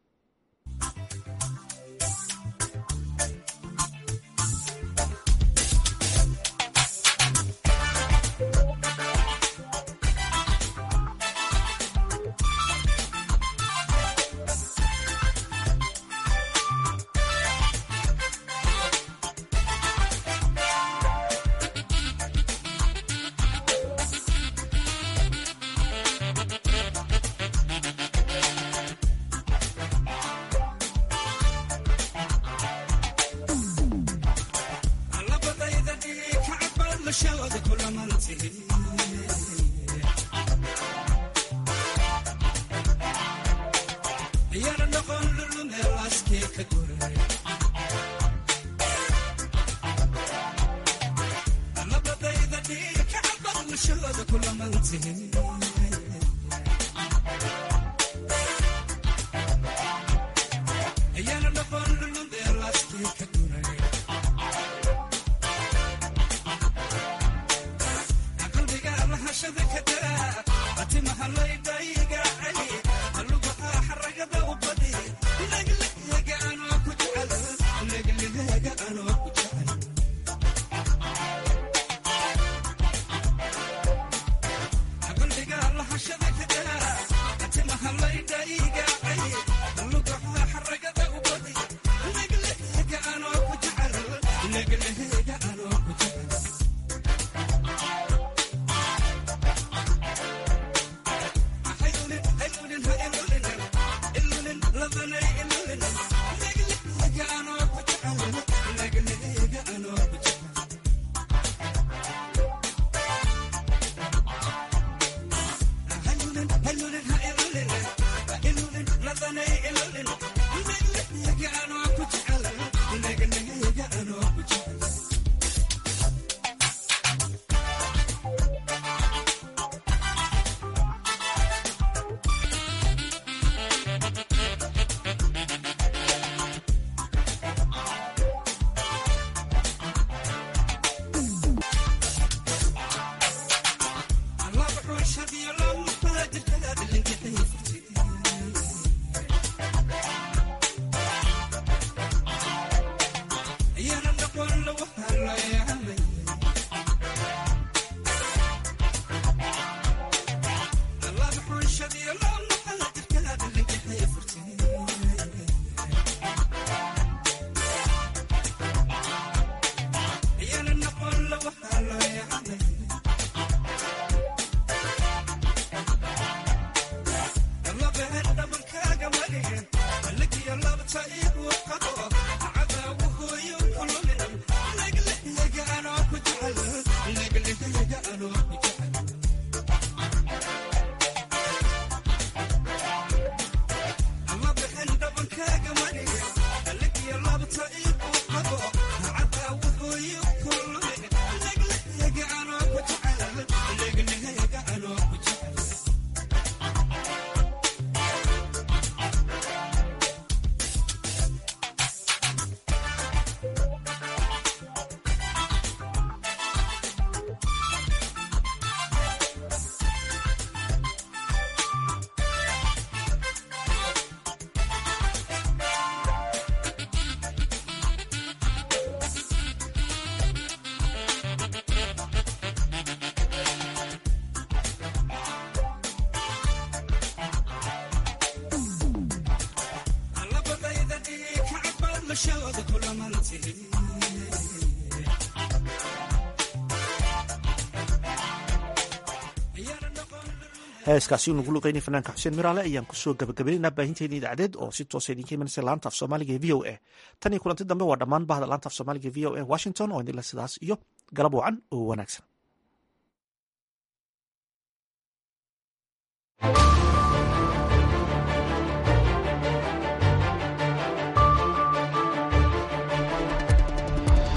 heeskaasi nugu luqeynay fanaanka xuseen miraale ayaan kusoo gabagabaynaynaa baahinteena idaacadeed oo si toosa idinka imanaysa laanta af soomaaliga ee v o a tan iyo kulanti dambe waa dhammaan bahda laanta af soomaaliga e v o a washington oo idinle sidaas iyo galab wacan oo wanaagsan